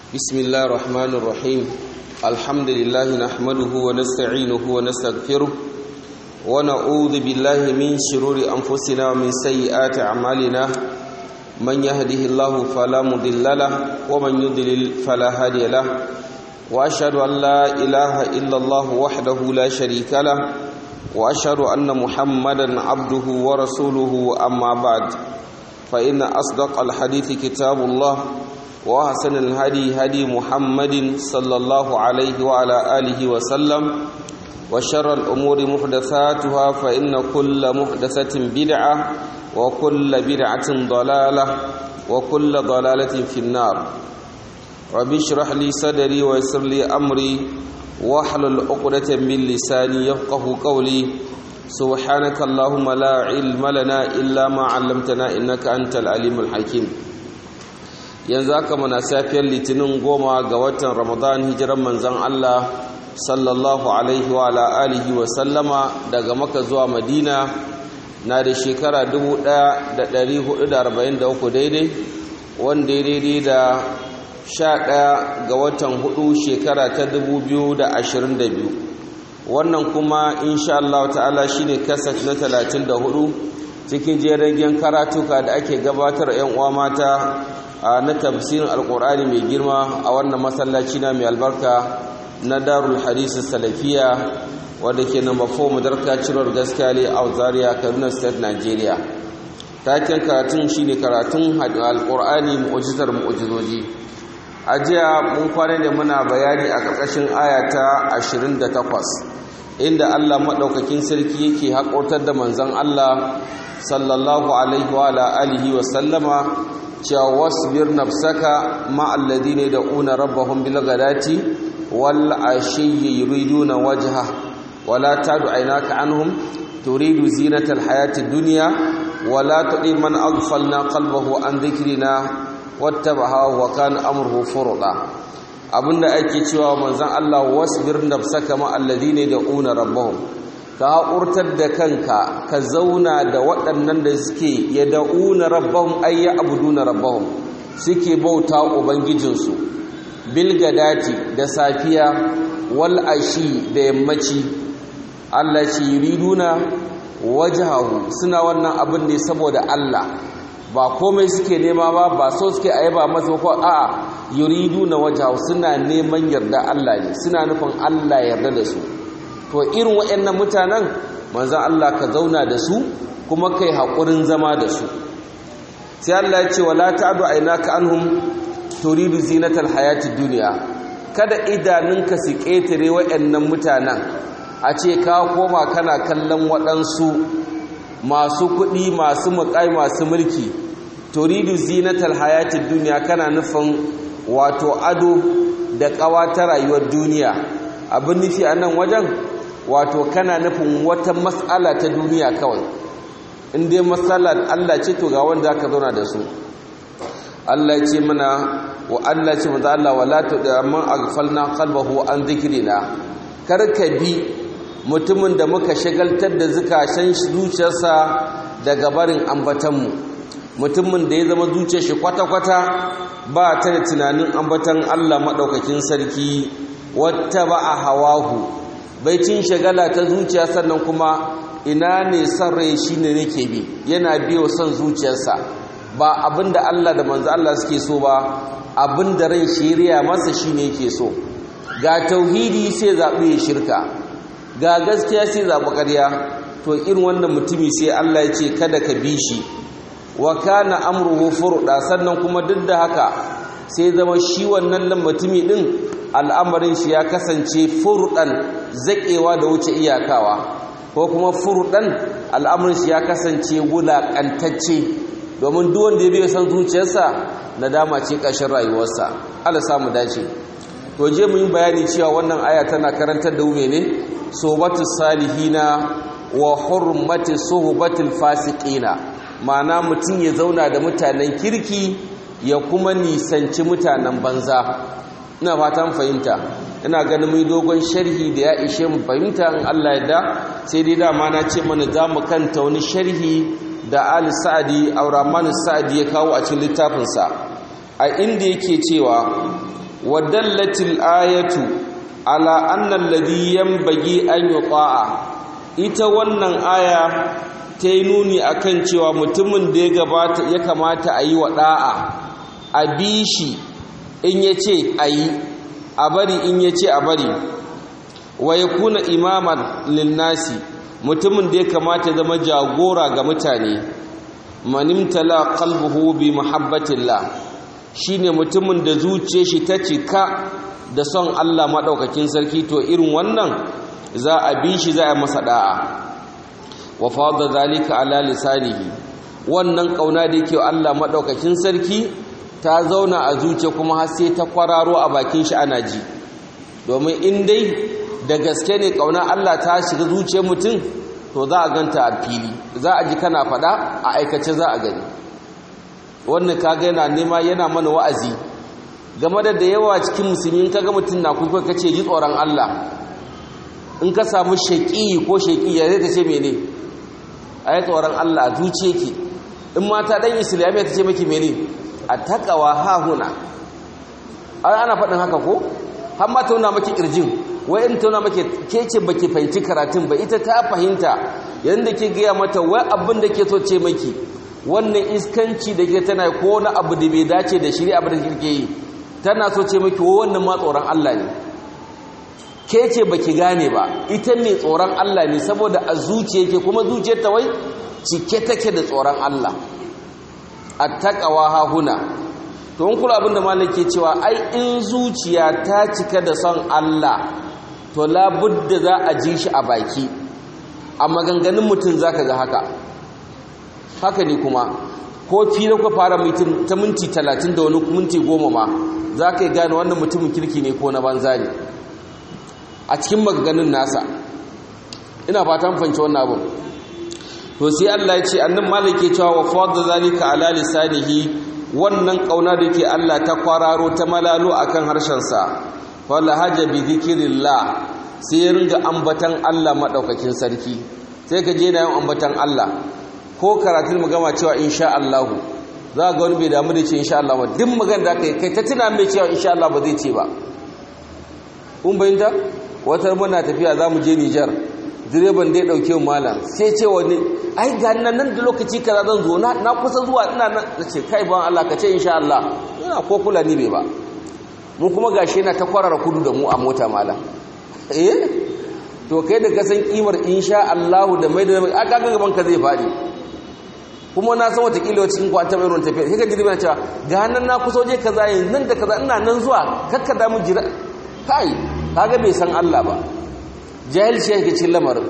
بسم الله الرحمن الرحيم الحمد لله نحمده ونستعينه ونستغفره ونعوذ بالله من شرور أنفسنا ومن سيئات أعمالنا من يهده الله فلا مضل له ومن يضلل فلا هادي له وأشهد أن لا إله إلا الله وحده لا شريك له وأشهد أن محمدا عبده ورسوله أما بعد فإن أصدق الحديث كتاب الله وأحسن الهدي هدي محمد صلى الله عليه وعلى آله وسلم وشر الأمور محدثاتها فإن كل محدثة بدعة وكل بدعة ضلالة وكل ضلالة في النار ربي اشرح لي صدري ويسر لي أمري واحلل عقدة من لساني يفقه قولي سبحانك اللهم لا علم لنا إلا ما علمتنا إنك أنت العليم الحكيم yanzu aka mana safiyar litinin goma ga watan ramadan hijiran manzan Allah sallallahu alaihi wa alihi wa sallama daga maka zuwa madina na da shekara 1443 daidai wanda ya daidai da 11 ga watan hudu shekara ta 2022 wannan kuma insha Allah ta'ala shine kasat na 34 cikin jerin karatuka da ake gabatar 'yan uwa mata na tafsirin alkur'ani mai girma a wannan masallaci na mai albarka na darul hadisi salafiya wadda ke namba 4 madarka cirwar gaskiya a zaria kaduna state nigeria taken karatun shine karatun alkur'ani mu'ujizar mu'ujizoji a jiya mun kwana da muna bayani a ƙarƙashin aya ta 28 inda allah maɗaukakin sarki yake haƙotar da manzan allah sallallahu alaihi wa alihi wa sallama cewa wasbir nafsaka ma alladhina yad'una rabbahum bil ghadati wal ashiyyi yuriduna wajha wala tadu aynaka anhum turidu zinata al hayati dunya wala tudi man aghfalna qalbahu an dhikrina wattabaha wa kana amruhu furda abinda ake cewa manzon Allah wasbir nafsaka ma alladhina yad'una rabbahum ka haƙurtar da kanka ka zauna da waɗannan da suke ya da'una rabbahum ay ya'buduna rabbahum suke bauta ubangijinsu bil gadati da safiya wal ashi da yammaci Allah shi yuriduna wajhahu suna wannan abin ne saboda Allah ba komai suke nema ba ba so suke ayaba masa ko a'a yuriduna wajhahu suna neman yarda Allah ne suna nufin Allah yarda da su to irin waɗannan mutanen manzan Allah ka zauna da su kuma kai haƙurin zama da su sai Allah ya ce wala ta'du aynaka anhum turidu zinatal hayatid dunya kada idanunka su ƙetare waɗannan mutanen a ce ka koma kana kallon waɗansu masu kuɗi masu muƙai masu mulki turidu zinatal hayatid dunya kana nufin wato ado da ƙawa ta rayuwar duniya abin nufi a nan wajen wato kana nufin wata matsala ta duniya kawai in dai matsalar Allah ce to ga wanda aka zauna da su Allah ce mana wa Allah ce maza Allah wala tu'amman aghfalna qalbahu an dhikrina kar ka bi mutumin da muka shagaltar da zukashen zuciyarsa daga barin ambatanmu mutumin da ya zama zuciyar shi kwata-kwata ba ta da tunanin ambatan Allah madaukakin sarki wata ba a hawahu baicin shagala ta zuciya sannan kuma ina ne son rai shi ne nake bi yana biyo son zuciyarsa ba abinda Allah da manzo Allah suke so ba abinda rai shiriya masa shi ne yake so ga tauhidi sai zaɓi ya shirka ga gaskiya sai zaɓi ƙarya to irin wannan mutumi sai Allah ya ce kada ka bi shi wa kana amruhu furda sannan kuma duk da haka sai zama shi wannan mutumi din al'amarin shi ya kasance furɗan zaƙewa da wuce iyakawa ko kuma furɗan al'amarin shi ya kasance wulaƙantacce domin duwanda ya biya san zuciyarsa na dama ce ƙashin rayuwarsa ala samu dace to je mu yi bayani cewa wannan aya tana karantar da wume ne sobatu salihina wa hurmati suhbatil fasiqina ma'ana mutum ya zauna da mutanen kirki ya kuma nisanci mutanen banza ina fatan fahimta ina ganin mai dogon sharhi da ya ishe mu fahimta in Allah ya da sai dai dama na ce mana za mu kanta wani sharhi da Ali Sa'adi Auraman Sa'adi ya kawo a cikin littafinsa a inda yake cewa wa dallatil ayatu ala anna alladhi yanbaghi an yuta'a ita wannan aya ta yi nuni akan cewa mutumin da ya gabata ya kamata a yi wa da'a a bi shi in ya ce a yi a bari in ya ce a bari wa ya kuna imaman linnasi mutumin da ya kamata zama jagora ga mutane manimtala qalbuhu bi muhabbatillah shine mutumin da zuciyar shi ta cika da son Allah madaukakin sarki to irin wannan za a bi shi za a masa da'a wa fadda zalika ala lisanihi wannan kauna da yake Allah madaukakin sarki ta zauna a zuciya kuma har sai ta kwararo a bakin shi ana ji domin in dai da gaske ne kauna Allah ta shiga zuciyar mutum to za a ganta a fili za a ji kana fada a aikace za a gani wannan kaga yana nema yana mana wa'azi game da da yawa cikin musulmi kaga mutum na kuka kace ji tsoron Allah in ka samu shaqi ko shaqi ya zai ce mene ayi tsoron Allah a zuciye ki in mata dan islamiyya ta ce miki mene a takawa hahuna ana faɗin haka ko har ma tauna maki kirjin wai in tauna maki ke ce baki fahimci karatun ba ita ta fahimta yanda ke gaya mata wai abin da ke so ce maki wannan iskanci da ke tana ko wani abu da bai dace da shiri abin da kirke yi tana so ce maki wa wannan ma tsoron Allah ne ke ce baki gane ba ita ne tsoron Allah ne saboda a zuciya ke kuma zuciyar ta wai cike take da tsoron Allah attaqawa hahuna to in kula abinda malam ke cewa ai in zuciya ta cika da son Allah to labudda za a ji shi a baki a maganganun mutum zaka ga haka haka ne kuma ko fira ku fara mutum ta minti talatin da wani minti goma ma za ka yi gane wannan mutumin kirki ne ko na banza ne a cikin maganganun nasa ina fatan fanci wannan abin to sai Allah ya ce annan malike cewa wa fadda zalika ala lisanihi wannan kauna da ke Allah ta kwararo ta malalo akan harshen sa wala haja bi dhikrillah sai ya ringa ambatan Allah madaukakin sarki sai ka je na yin ambatan Allah ko karatun mu gama cewa insha Allah za ga wani bai damu da ce insha Allah ba duk magana da kai kai ta tuna mai cewa insha Allah ba zai ce ba kun bayyana wata muna tafiya za mu je Nijar direban da ya dauke mu malam sai ce wani ai ga nan nan da lokaci kaza zan zo na na kusa zuwa ina nan ce kai ban Allah ka ce insha Allah ina ko kula ni bai ba mu kuma gashi yana ta kwarara kudu da mu a mota malam eh to kai da ka san kimar insha Allah da mai da aka ga gaban ka zai fadi kuma na san wata kila cikin kwanta mai ruwan tafiya sai ka jirgin cewa ga nan na kusa waje kaza yanzu nan da kaza ina nan zuwa kakka da mu jira kai kaga bai san Allah ba jahilci yake cikin lamarin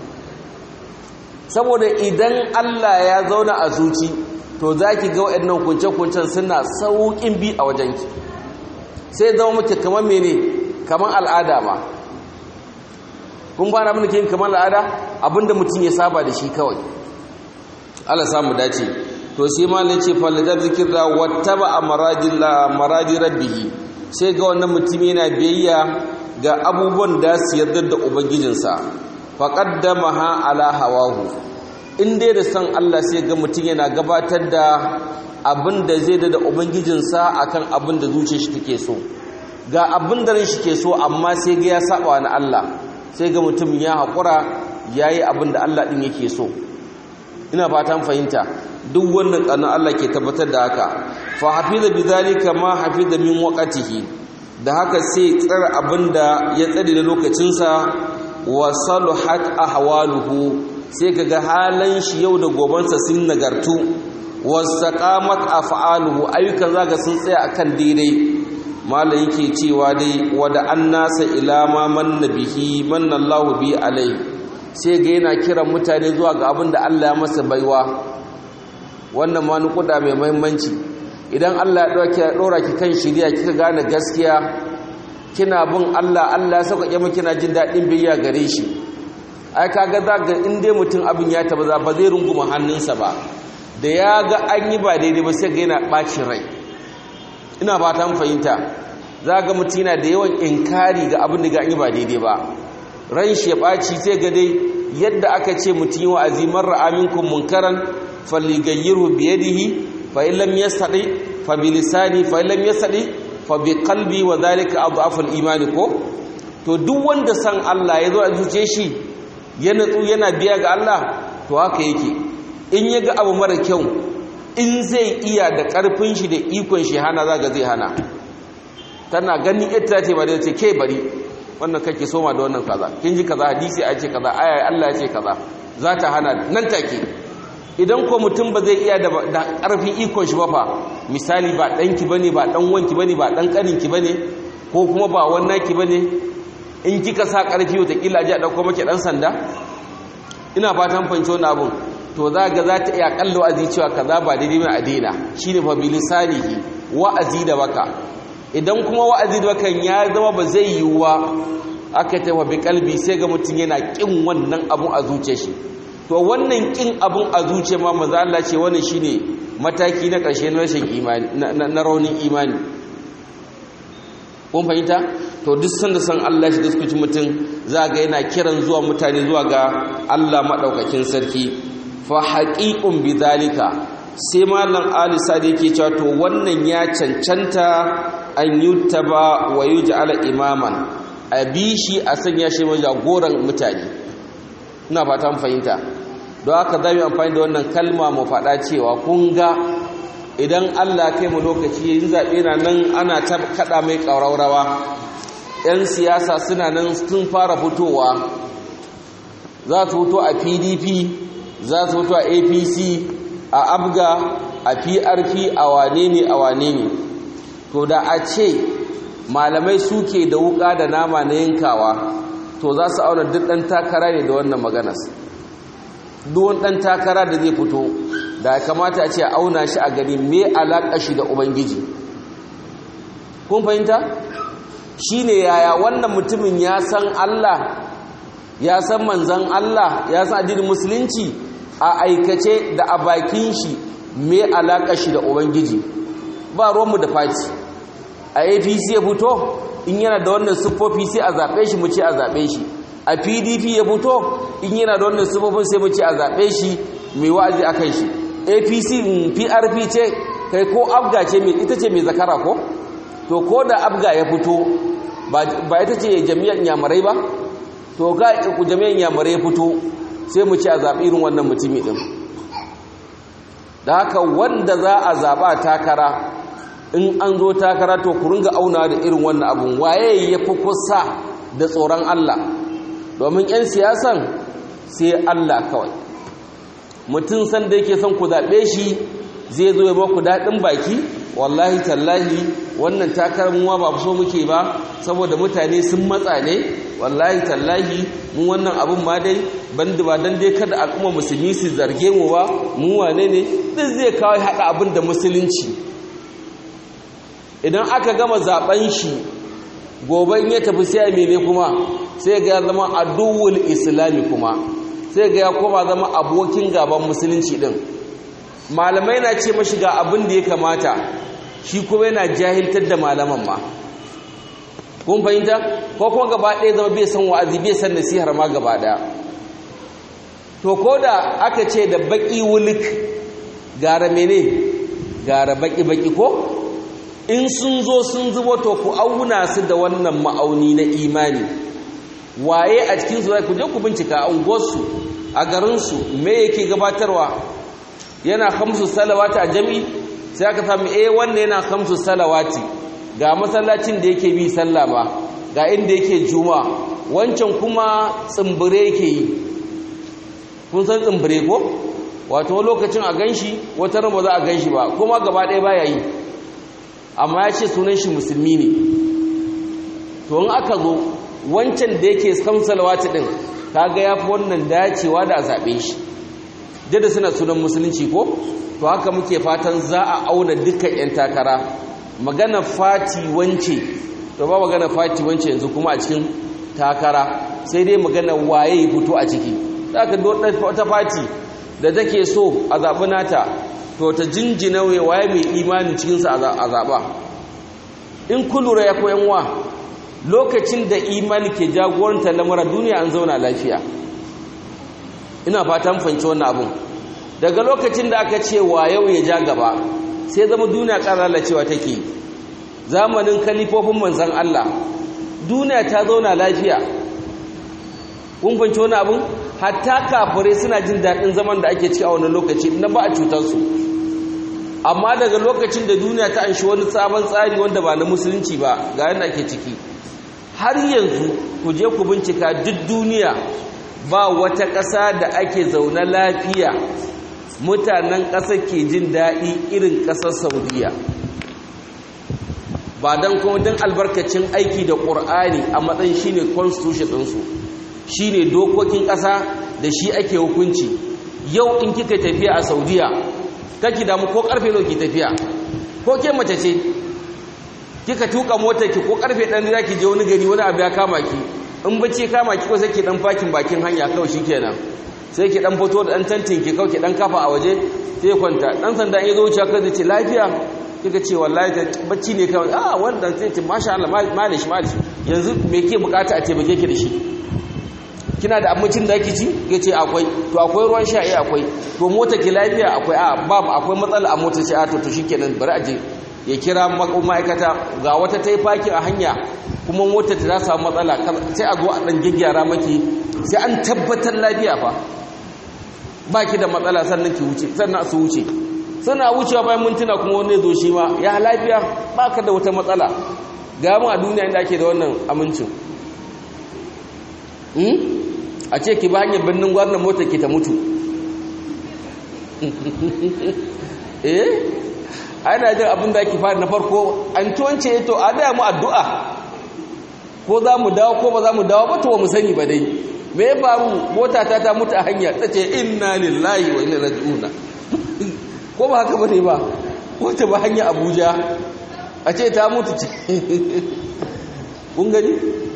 saboda idan Allah ya zauna a zuci to zaki ga waɗannan kunce-kuncen suna sauƙin bi a wajenki sai zama muke kamar mene kamar al'ada ma kun fara abin da ke yin kamar al'ada abinda mutum ya saba da shi kawai Allah samu dace to sai malin ce falajar zikir da wattaba a maradi rabbihi sai ga wannan mutum yana biyayya ga abubuwan da su yarda da ubangijinsa faqaddama ha ala hawahu in dai da san Allah sai ga mutum yana gabatar da abin da zai da ubangijinsa akan abin da zuciyar shi take so ga abin da ran shi ke so amma sai ga ya saba na Allah sai ga mutum ya haƙura yayi abin da Allah din yake so ina fatan fahimta duk wannan tsanin Allah ke tabbatar da haka fa hafiza bidhalika ma hafiza min waqtihi da haka sai tsara abinda ya tsare da lokacinsa wa saluhat ahwaluhu sai kaga halan shi yau da gobansa sun nagartu wasaqamat af'aluhu ayyukan zaga sun tsaya akan daidai malai yake cewa dai wada annasa ila ma manna bihi manna Allahu bi alai sai ga yana kiran mutane zuwa ga abin da Allah ya masa baiwa wannan ma nukuda mai muhimmanci idan Allah ya dauke dora ki kan shiriya kika gane gaskiya kina bin Allah Allah ya sauƙaƙe miki kina jin daɗin biyayya gare shi ai kaga za ga in dai mutum abin ya taba ba zai runguma hannunsa ba da ya ga an yi ba daidai ba sai ga yana ɓacin rai ina fata mun fahimta za ga mutum yana da yawan inkari ga abin da ga an yi ba daidai ba ran shi ya ɓaci sai ga dai yadda aka ce mutum yi wa'azi marar aminkun munkaran falligayyarhu biyadihi fa in lam yastadi fa bi lisani fa in lam yastadi fa bi qalbi wa dhalika adhafu al-iman ko to duk wanda san Allah ya zo a zuce shi ya natsu yana biya ga Allah to haka yake in ya ga abu mara kyau in zai iya da karfin shi da ikon shi hana zaga zai hana tana ganin ita ce ba da ce ke bari wannan kake soma da wannan kaza kin ji kaza hadisi a ce kaza aya Allah ya ce kaza za ta hana nan take idan ko mutum ba zai iya da ƙarfin ikon shi ba fa misali ba ɗanki ba ne ba ɗan wanki ba ne ba ɗan ƙaninki ba ne ko kuma ba wannaki ba ne in kika sa ƙarfi watakila ji a ɗauko maki ɗan sanda ina fatan fahimci wani abun to za ga za ta iya ƙalla wa'azi cewa kaza ba daidai mai a daina shi ne fa bilisanihi wa'azi da baka idan kuma wa'azi da bakan ya zama ba zai yiwuwa aka tafa bi kalbi sai ga mutum yana ƙin wannan abun a zuce shi to wannan kin abun a zuciya ma manzo Allah ce wannan shine mataki na ƙarshe na rashin imani na raunin imani kun fahimta to duk sanda san Allah shi diskuci mutum za ga yana kiran zuwa mutane zuwa ga Allah madaukakin sarki fa haqiqun bidhalika sai malam Ali Sadi yake cewa to wannan ya cancanta an yuttaba wa yuj'ala imaman abishi a sanya shi jagoran mutane ina fata mu fahimta don haka za mu amfani da wannan kalma mu faɗa cewa kun ga idan Allah kai mu lokaci yin zaɓe na nan ana ta kaɗa mai ƙauraurawa 'yan siyasa suna nan sun fara fitowa za su fito a pdp za su fito a apc a abga a prp a wane ne a wane ne to da a ce malamai suke da wuka da nama na yankawa to za su auna duk ɗan takara ne da wannan maganas duwan ɗan takara da zai fito da kamata a ce a auna shi a gani me alaƙa shi da ubangiji kun fahimta shi ne yaya wannan mutumin ya san allah ya san manzan allah ya san addinin musulunci a aikace da a bakin shi me alaƙa shi da ubangiji ba ruwanmu da fati a apc ya fito in yana da wannan siffofi sai a zaɓe shi mu ce a zaɓe shi a pdp ya fito in yana da wannan siffofin sai mu ce a zaɓe shi mai wa'azi a kan shi apc prp ce kai ko abga ce ita ce mai zakara ko to ko da abga ya fito ba ita ce jami'ar yamarai ba to ga jami'ar yamarai ya fito sai mu ce a zaɓi irin wannan mutumi ɗin da haka wanda za a zaɓa takara in an zo takara to ku ringa auna da irin wannan abun waye ya fi kusa da tsoron Allah domin 'yan siyasan sai Allah kawai mutum san da yake son ku zaɓe shi zai zo ya ba ku daɗin baki wallahi tallahi wannan takarar muwa ba so muke ba saboda mutane sun matsa ne wallahi tallahi mu wannan abun ma dai banda ba dan dai kada al'umma musulmi su zarge mu ba mu wane ne duk zai kawo haɗa abin da musulunci idan aka gama zaben shi goben ya tafi sai mene kuma sai ga ya zama aduwul islami kuma sai ga ya koma zama abokin gaban musulunci din malamai na ce mashi ga abin da ya kamata shi kuma yana jahiltar da malaman ma kun fahimta ko kuma gaba ɗaya zama bai san wa'azi bai san nasihar ma gaba ɗaya to ko da aka ce da baki wulik gara mene gara baki baki ko in sun zo sun zubo to ku auna su da wannan ma'auni na imani waye a cikin su ku je ku bincika a unguwarsu a garinsu me yake gabatarwa yana hamsu salawati a jami sai aka samu eh wannan yana hamsu salawati ga masallacin da yake bi sallah ba ga inda yake juma wancan kuma tsimbire yake yi kun san tsimbire ko wato lokacin a ganshi wata ran ba za a ganshi ba kuma gaba ɗaya baya yi amma ya ce sunan shi musulmi ne to in aka zo wancan da yake kan salawati din kaga yafi wannan dacewa da a zabe shi da suna sunan musulunci ko to haka muke fatan za a auna dukkan yan takara magana fati wance to ba magana fati wance yanzu kuma a cikin takara sai dai magana waye ya fito a ciki zaka wata fati da take so a zabi nata to ta jinjina waye mai imanin cikinsa a zaɓa in kulura ya koyan wa lokacin da imani ke jagoranta lamura duniya an zauna lafiya ina fatan fanci wannan abun daga lokacin da aka ce wa yau ya ja gaba sai zama duniya ƙara lalacewa take zamanin kalifofin manzan Allah duniya ta zauna lafiya kun fahimci wani abin hatta kafirai suna jin daɗin zaman da ake ci a wani lokaci na ba a cutarsu amma daga lokacin da duniya ta anshi wani sabon tsari wanda ba na musulunci ba ga yadda ake ciki har yanzu ku je ku bincika duk duniya ba wata ƙasa da ake zaune lafiya mutanen ƙasar ke jin daɗi irin ƙasar saudiya ba don kuma don albarkacin aiki da ƙur'ani a matsayin shine constitution ɗinsu shine dokokin ƙasa da shi ake hukunci yau in kika tafiya a saudiya kake damu ko karfe nawa ki tafiya ko ke mace ce kika tuka motar ki ko karfe dan da ki je wani gari wani abu ya kama ki in bace kama ki ko sai ki dan fakin bakin hanya kawai shikenan sai ki dan fito da dan tantin ki kawai ki dan kafa a waje sai kwanta dan sanda in yazo wuce ka zai ce lafiya kika ce wallahi bacci ne kawai ah wannan sai ce masha Allah malish malish yanzu me ke bukata a ce baje ki da shi kina da abincin da ake ci ya ce akwai to akwai ruwan sha iya akwai to mota ki lafiya akwai a babu akwai matsala a motar sai a to to shikenan bari a je ya kira ma'aikata ga wata ta yi faki a hanya kuma motar ta samu matsala sai a zo a dan gyaggyara maki sai an tabbatar lafiya fa ba ki da matsala sannan ki wuce sannan su wuce suna wucewa bayan mintuna kuma wani zo shi ma ya lafiya ba ka da wata matsala ga mu a duniya inda ake da wannan amincin a ce ki ba hanyar birnin gwarnan mota ki ta mutu eh ana jin abin da ake fara na farko an tuwance to a daya mu addu'a ko za mu dawo ko ba za mu dawo ba to ba mu sani ba dai me ya faru mota ta ta mutu a hanya ta ce inna lillahi wa inna raji'un ko ba haka bane ba ko ta ba hanya abuja a ce ta mutu ce kun gani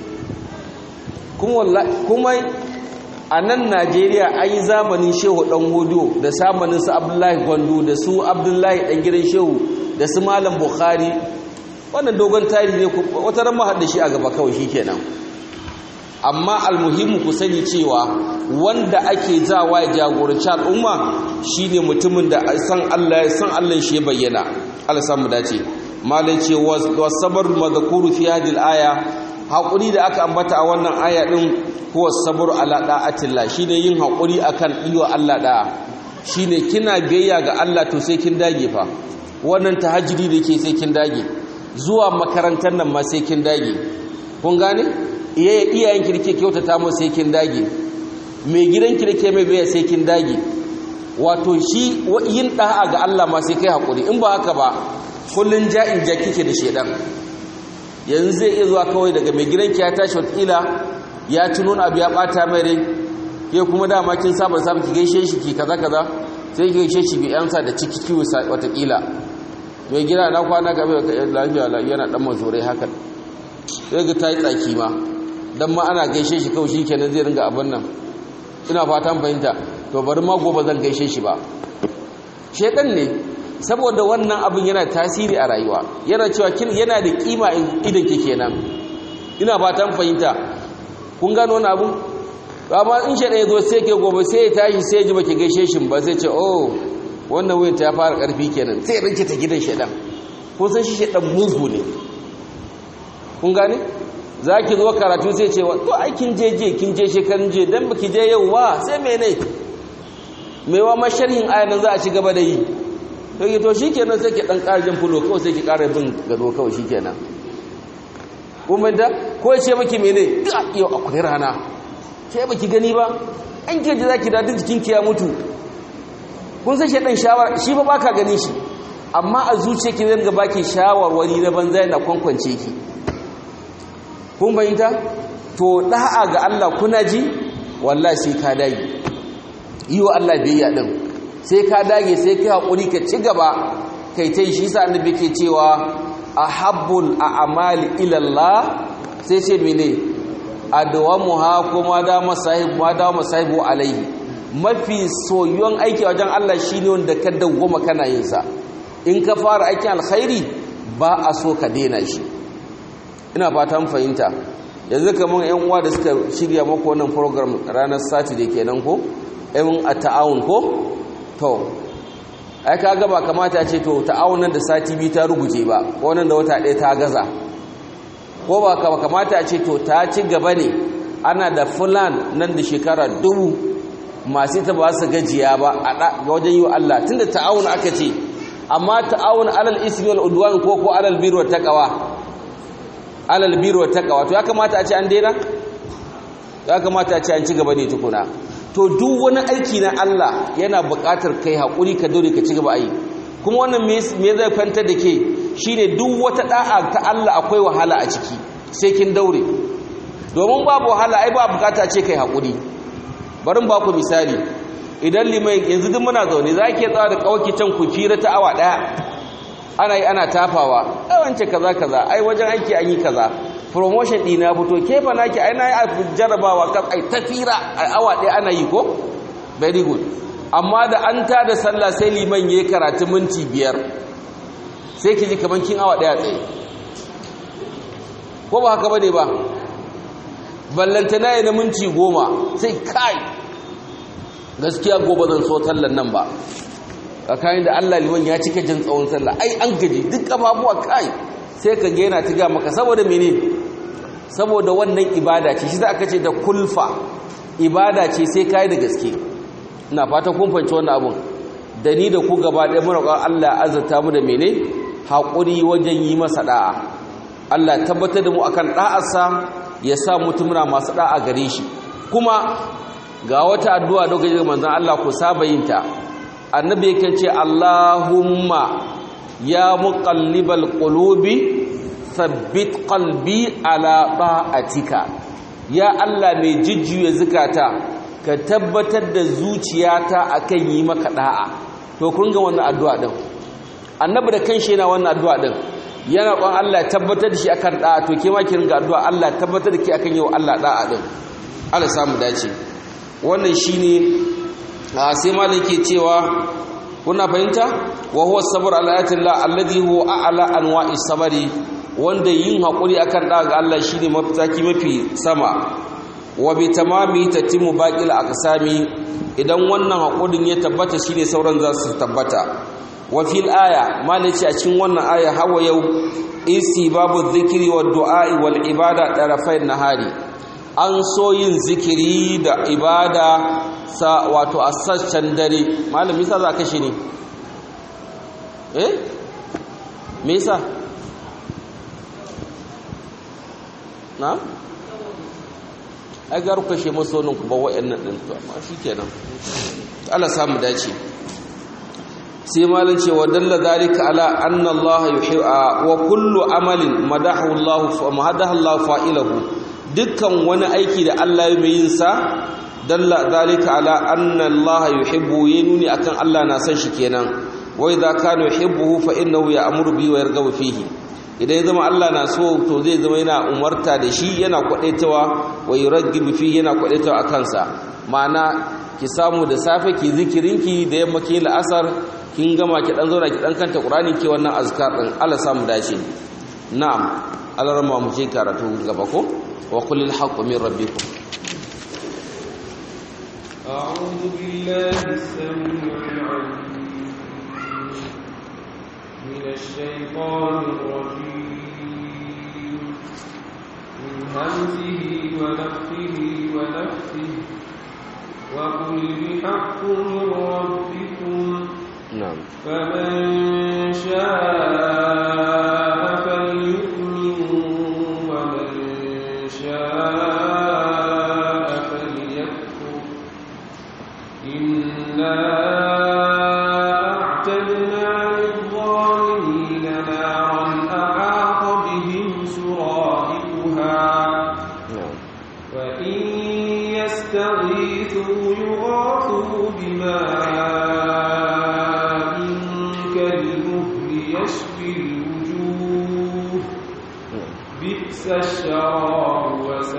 kuma a nan najeriya an yi zamanin shehu ɗan hudu da samanin su abdullahi gwandu da su abdullahi ɗan gidan shehu da su malam bukhari wannan dogon tarihi ne wata ran mahar da shi a gaba kawai shi kenan amma almuhimmu ku sani cewa wanda ake zawa ya jagoranci al'umma shine mutumin da san Allah san Allah shi ya bayyana Allah samu dace malai ce wasabar madhkuru fi hadhihi al-aya haƙuri da aka ambata a wannan aya ɗin kuwa sabur ala ɗa'atillah shi ne yin haƙuri a kan ɗiwa Allah ɗa'a shi ne kina biyayya ga Allah to sai kin dage fa wannan tahajjudi da ke sai kin dage zuwa makarantar nan ma sai kin dage kun gane iyayen ki ke kyautata mu sai kin dage mai gidan ki ke mai biyayya sai kin dage wato shi yin ɗa'a ga Allah ma sai kai haƙuri in ba haka ba kullun ja'in ja kike da shedan yanzu zai iya zuwa kawai daga mai gidanki ya tashi watakila ya ci nuna abu ya bata mai rai ke kuma dama kin saba saba ki gaishe shi ki kaza kaza sai ki gaishe shi bi yansa da ciki kiwo watakila mai gida na kwana gabe lafiya lafiya yana dan mazurai haka sai ga tayi tsaki ma dan ma ana gaishe shi kawai shikenan zai ringa abin nan ina fatan fahimta to bari ma gobe zan gaishe shi ba shedan ne saboda wannan abin yana tasiri a rayuwa yana cewa yana da kima idan ke kenan ina fatan fahimta kun gano wani abu amma in shaɗa ya zo sai ke gobe sai ya tashi sai ya ji baki gaishe shi ba sai ce oh wannan wuyan ta ya fara ƙarfi kenan sai ya rinke ta gidan shaɗan kun san shi shaɗan mugu ne kun gane za ki zo karatu sai ce to ai kin je je kin je shekarun je dan baki je yau ba sai mene mewa masharhin ayanan za a ci gaba da yi sai to shikenan sai ki dan ƙara jin fulo kawai sai ki ƙara bin gado kawai shikenan kuma da ko ce miki mene yau akwai rana ke baki gani ba an ke ji zaki dadin jikin ki ya mutu kun san shedan shawara shi ba baka gani shi amma a zuciya ki zanga baki shawarwari na banza yana kwankwance ki kun bayyanta to da'a ga Allah kuna ji wallahi sai ka dage yi wa Allah biyayya din sai ka dage sai ka haƙuri ka ci gaba kai ta yi shi sa annabi ke cewa ahabbul a'mali ila Allah sai ce mene adwamuha kuma da masahib ma da masahibu alaihi mafi soyuwan aiki wajen Allah shine wanda ka dawwama kana yin sa in ka fara aikin alkhairi ba a so ka daina shi ina fatan fahimta yanzu kamar yan uwa da suka shirya maka wannan program ranar sati da kenan ko yan a ta'awun ko to ai ka gaba kamata ce to ta'awunan da sati biyu ta ruguje ba wannan da wata ɗaya ta gaza ko ba kamata ce to ta ci gaba ne ana da fulan nan da shekara dubu masu ta ba su gajiya ba a wajen yi wa Allah tunda ta'awun aka ce amma ta'awun alal ismi wal udwan ko ko alal birri wat taqwa alal birri wat taqwa to ya kamata a ce an daina ya kamata a ce an ci gaba ne tukuna to duk wani aiki na Allah yana buƙatar kai haƙuri ka dore ka ci gaba yi kuma wannan me zai fanta da ke shine duk wata da'a ta Allah akwai wahala a ciki sai kin daure domin babu wahala ai ba bukata ce kai haƙuri barin ba ku misali idan limai yanzu duk muna zaune za ki tsawa da kawaki can ku fira ta awa ɗaya ana yi ana tafawa ai wance kaza kaza ai wajen aiki an yi kaza promotion ɗina fito ke fa naki ai na yi jarabawa kan ai tafira a awa ɗaya ana yi ko very good amma da an ta da sallah sai liman ya karatu minti biyar sai ki ji kamar kin awa ɗaya tsaye ko ba haka ba ne ba ballantana ya na minti goma sai kai gaskiya gobe zan so sallan nan ba tsakanin da allah liman ya cika jin tsawon sallah ai an gaji duk kafafuwa kai sai ka ga yana ta maka saboda mene saboda wannan ibada ce shi za aka ce da kulfa ibada ce sai kai da gaske ina fata kun fahimci wannan abun da ni da ku gaba ɗaya muna ƙwar Allah azurta mu da mene haƙuri wajen yi masa ɗa'a Allah tabbatar da mu akan ɗa'arsa ya sa mutumuna masu ɗa'a gare shi kuma ga wata addu'a da gaji manzon Allah ku saba yin ta annabi yake ce Allahumma ya muqallibal qulubi thabbit qalbi ala ta'atika ya Allah mai jijjiye zukata ka tabbatar da zuciyata akan yi maka da'a to kun ga wannan addu'a din annabi da kanshi yana wannan addu'a din yana kon Allah tabbatar da shi akan da'a to ke ma ki ringa addu'a Allah tabbatar da ki akan yi wa Allah da'a din Allah samu dace wannan shine sai malam ke cewa kuna fahimta wa huwa sabr ala ayatillah alladhi huwa a'la anwa'i sabri wanda yin hakuri akan da'a ga Allah shine mafitaki mafi sama wa bi tamami tatimu baqil aqsami idan wannan hakurin ya tabbata shine sauran za su tabbata wa fil aya malaci a cikin wannan aya hawa yau isi babu dhikri wa du'a wal ibada tarafai nahari an so yin zikiri da ibada sa wato a sassan dare malami sa za ka shi ne eh me yasa na ai garu kashe masonin ku ba wa'annan din to amma shikenan Allah samu dace sai malin ce wa dalla zalika ala anna Allah yuhibbu wa kullu amalin madahu Allah fa madahu Allah fa'ilahu dukkan wani aiki da Allah ya yi sa dalla zalika ala anna Allah yuhibbu yanuni akan Allah na san shi kenan wa idza kana yuhibbuhu fa innahu ya'muru bihi wa yarghabu fihi idan ya zama Allah na so to zai zama yana umarta da shi yana kwadaitawa wa yuraghibu fihi yana kwadaitawa akan sa ma'ana ki samu da safe ki zikirinki da yamma ki la'asar kin gama ki dan zauna ki dan kanta Qur'ani ke wannan azkar din Allah samu dace na'am Allah rama mu je karatu gaba ko وقل الحق من ربكم أعوذ بالله السميع العليم من الشيطان الرجيم من همزه ونفخه ونفسه وقل الحق من ربكم نعم فمن شاء فليؤمن ومن شاء فليكفر إنا أعتدنا للظالمين نارا أحاط بهم سرادقها نعم وإن يستغيثوا يغاثوا بماء كالمهل يشفي الوجوه بئس الشراب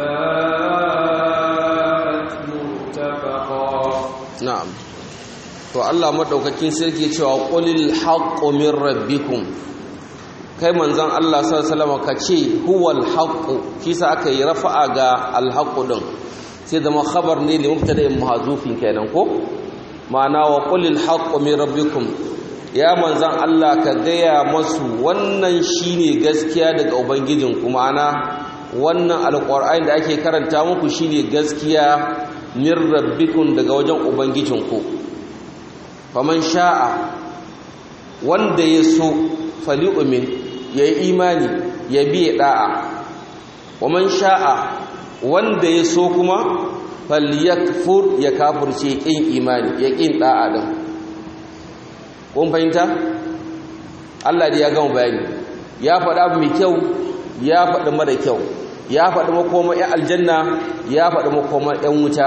وساءت مرتفقا na'am to Allah madaukakin sarki cewa qulil haqqu min rabbikum kai manzon Allah sallallahu alaihi wasallam kace huwal haqqu kisa aka yi rafa'a ga al haqqu din sai zama khabar ne li mubtada'in mahzufin kenan ko ma'ana wa qulil haqqu min rabbikum ya manzan Allah ka gaya masu wannan shine gaskiya daga ubangijin kuma ana wannan alƙur'ani da ake karanta muku shine gaskiya min rabbikum daga wajen ubangijinku faman sha'a wanda ya so fali'umin ya yi imani ya biye da'a waman sha'a wanda ya so kuma falyakfur ya kafurce ƙin imani ya ƙin da'a din kun fahimta Allah da ya gama bayani ya faɗa abu mai kyau ya faɗi mara kyau ya faɗi makoma 'yan aljanna ya faɗi makoma 'yan wuta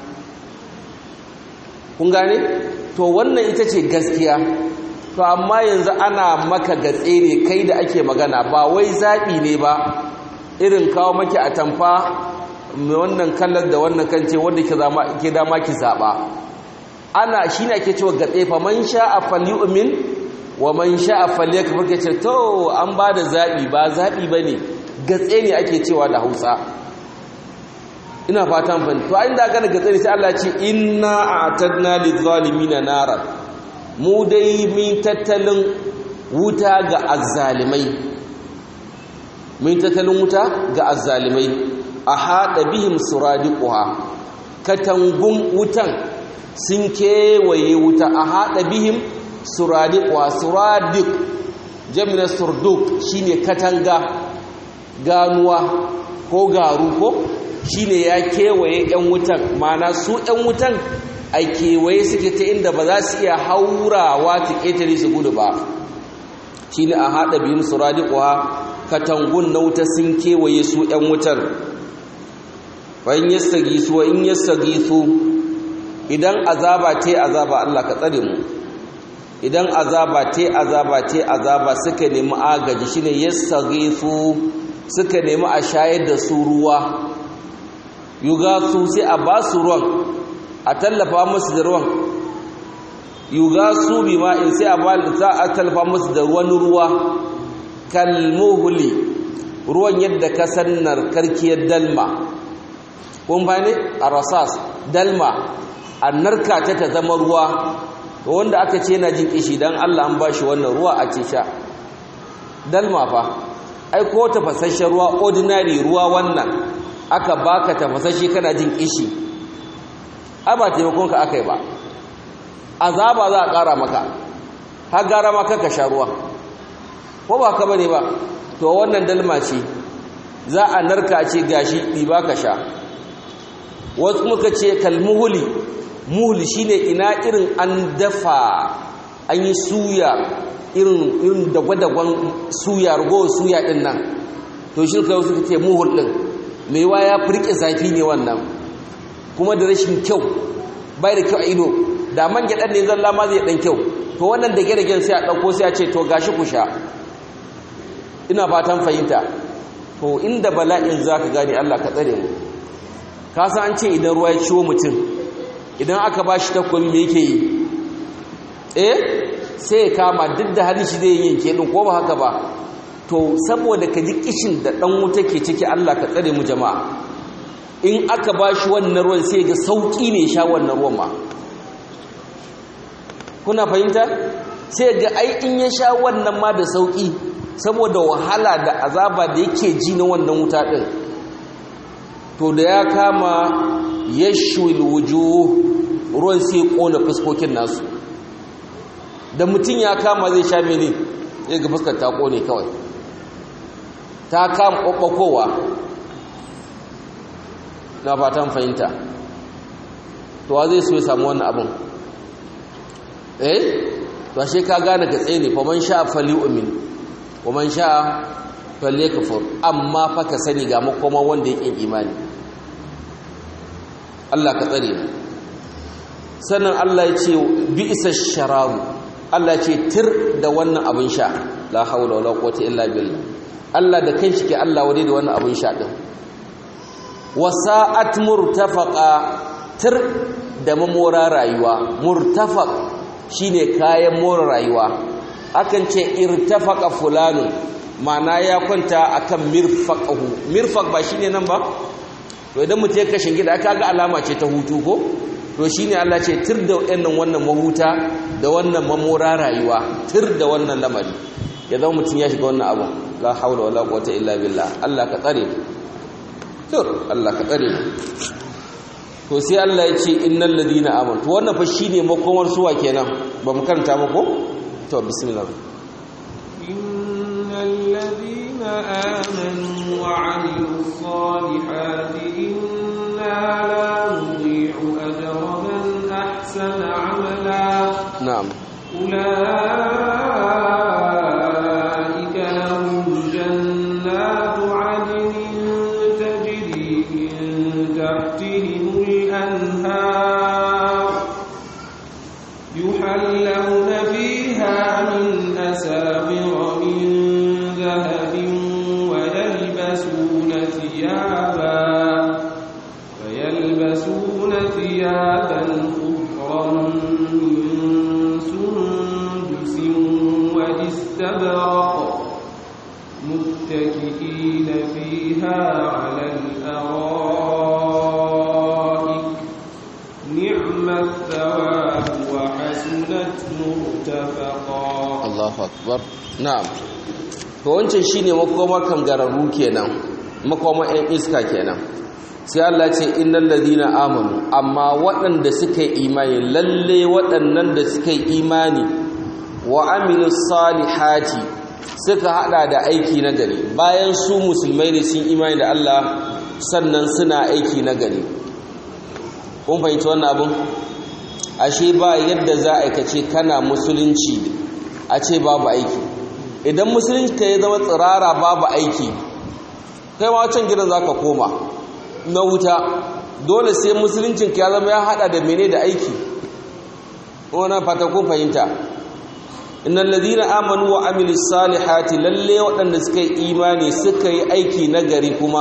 kun gane to wannan ita ce gaskiya to amma yanzu ana maka gatse ne kai da ake magana ba wai zaɓi ne ba irin kawo maki a tamfa mai wannan kallar da wannan kan ce wanda ke dama ki zaɓa ana shi ne ake cewa gatse fa man sha a falyu'min wa man sha a falyakfur ke ce to an ba da zaɓi ba zaɓi ba ne gatse ne ake cewa da hausa ina fatan fani to inda aka da gatse ne sai Allah ce inna a'tadna lidh-dhalimina nara mu dai min tattalin wuta ga azzalimai min tattalin wuta ga azzalimai a haɗa bihim suradiquha katangun wutan sun kewaye wuta a haɗa bihim suradiquha suradiq jami'a surduk shine katanga ganuwa ko garu ko shine ya kewaye yan wutan mana su yan wutan a kewaye suke ta inda ba za su iya haurawa ta ƙetare su gudu ba shine a haɗa biyun suradiquha katangun na wuta sun kewaye su yan wutar bayan yastagisu wa in yastagisu idan azaba te azaba Allah ka tsare mu idan azaba te azaba te azaba suka nemi agaji shine yastagisu suka nemi a shayar da su ruwa yugasu sai a ba su ruwan a tallafa musu da ruwan yugasu bima in sai a ba za a tallafa musu da ruwan ruwa kalmuhuli ruwan yadda ka sannar karkiyar dalma kun bane a rasas dalma a narka ta ta zama ruwa wanda aka ce yana jin kishi don allah an ba shi wannan ruwa a ce sha dalma fa ai ko tafasasshen ruwa ordinary ruwa wannan aka baka tafasasshe kana jin kishi ai ba taimakon ka aka yi ba azaba za a ƙara maka har gara maka ka sha ruwa ko ba ka bane ba to wannan dalma ce za a narka ce gashi ɗiba ka sha wasu muka ce kalmuhuli muhuli shine ina irin an dafa an yi suya irin irin dagwadagwan suya rugo suya din nan to shi kai suka ce muhul din mai wa ya furke zafi ne wannan kuma da rashin kyau bai da kyau a ido da man gyaɗan ne zalla ma zai ɗan kyau to wannan da gere sai a ɗauko sai a ce to gashi ku sha ina fatan fahimta to inda bala'in za ka gane Allah ka tsare mu ka san an ce idan ruwa ya ciwo mutum idan aka ba shi takobi me yake yi eh sai ya kama duk da hannun shi zai yanke din ko ba haka ba to saboda ka ji kishin da dan wuta ke ciki Allah ka tsare mu jama'a in aka ba shi wannan ruwan sai ga sauki ne sha wannan ruwan ma kuna fahimta sai ga ai in ya sha wannan ma da sauki saboda wahala da azaba da yake ji na wannan wuta din to da ya kama yashwil wujuh ruwan sai kona fuskokin nasu da mutum ya kama zai sha mene zai ga fuskar ta kone kawai ta kama ɓaɓɓakowa na fatan fahimta to wa zai so ya samu wannan abin eh to ashe ka gane ka tsaye ne faman sha fali umin faman sha fali kafur amma fa ka sani ga makoma wanda yake imani Allah ka tsare mu sannan Allah ya ce bi isa sharabu Allah ya ce tir da wannan abin sha la haula wala quwwata illa billah Allah da kanshi ke Allah wadai da wannan abin sha din wasa'at murtafaqa tir da mamora rayuwa murtafaq shine kayan more rayuwa akan ce irtafaqa fulanu ma'ana ya kwanta akan mirfaqahu mirfaq ba shine nan ba to idan mutum ya kashin gida aka ga alama ce ta hutu ko to shine Allah ce tir da wannan wannan mahuta da wannan mamora rayuwa tir da wannan lamari ya zama mutum ya shiga wannan abu la haula wala quwwata illa billah Allah ka tsare tur Allah ka tsare to sai Allah ya ce innal ladina amanu to wannan fa shine makomar suwa kenan ba mu karanta ba ko to bismillah innal ladina amanu wa 'amilus salihati inna la nudhi'u ajra man ahsana 'amala na'am أولئك لهم جنات عدن تجري من تحتهم الأنهار يحلون فيها من أساور من ذهب ويلبسون ثيابا ويلبسون ثيابا خضرا من سندس واستبرق متكئين فيها على الأرائك نعم الثواب وحسنت مرتفقا Allahu akbar na'am to wancan shine makomar kangararru kenan makomar ɗan iska kenan sai Allah ce innal ladina amanu amma waɗanda suka yi imani lalle waɗannan da suka yi imani wa amilus salihati suka hada da aiki na gari bayan su musulmai ne sun imani da Allah sannan suna aiki na gari kun fahimci wannan abin ashe ba yadda za a aikace kana musulunci a ce babu aiki idan musulunci ka ya zama tsirara babu aiki kai ma wancan gidan za ka koma na wuta dole sai musuluncin ka ya zama ya hada da mene da aiki wannan fata kun fahimta innal ladina amanu wa amilus salihati lalle waɗanda suka yi imani suka yi aiki na gari kuma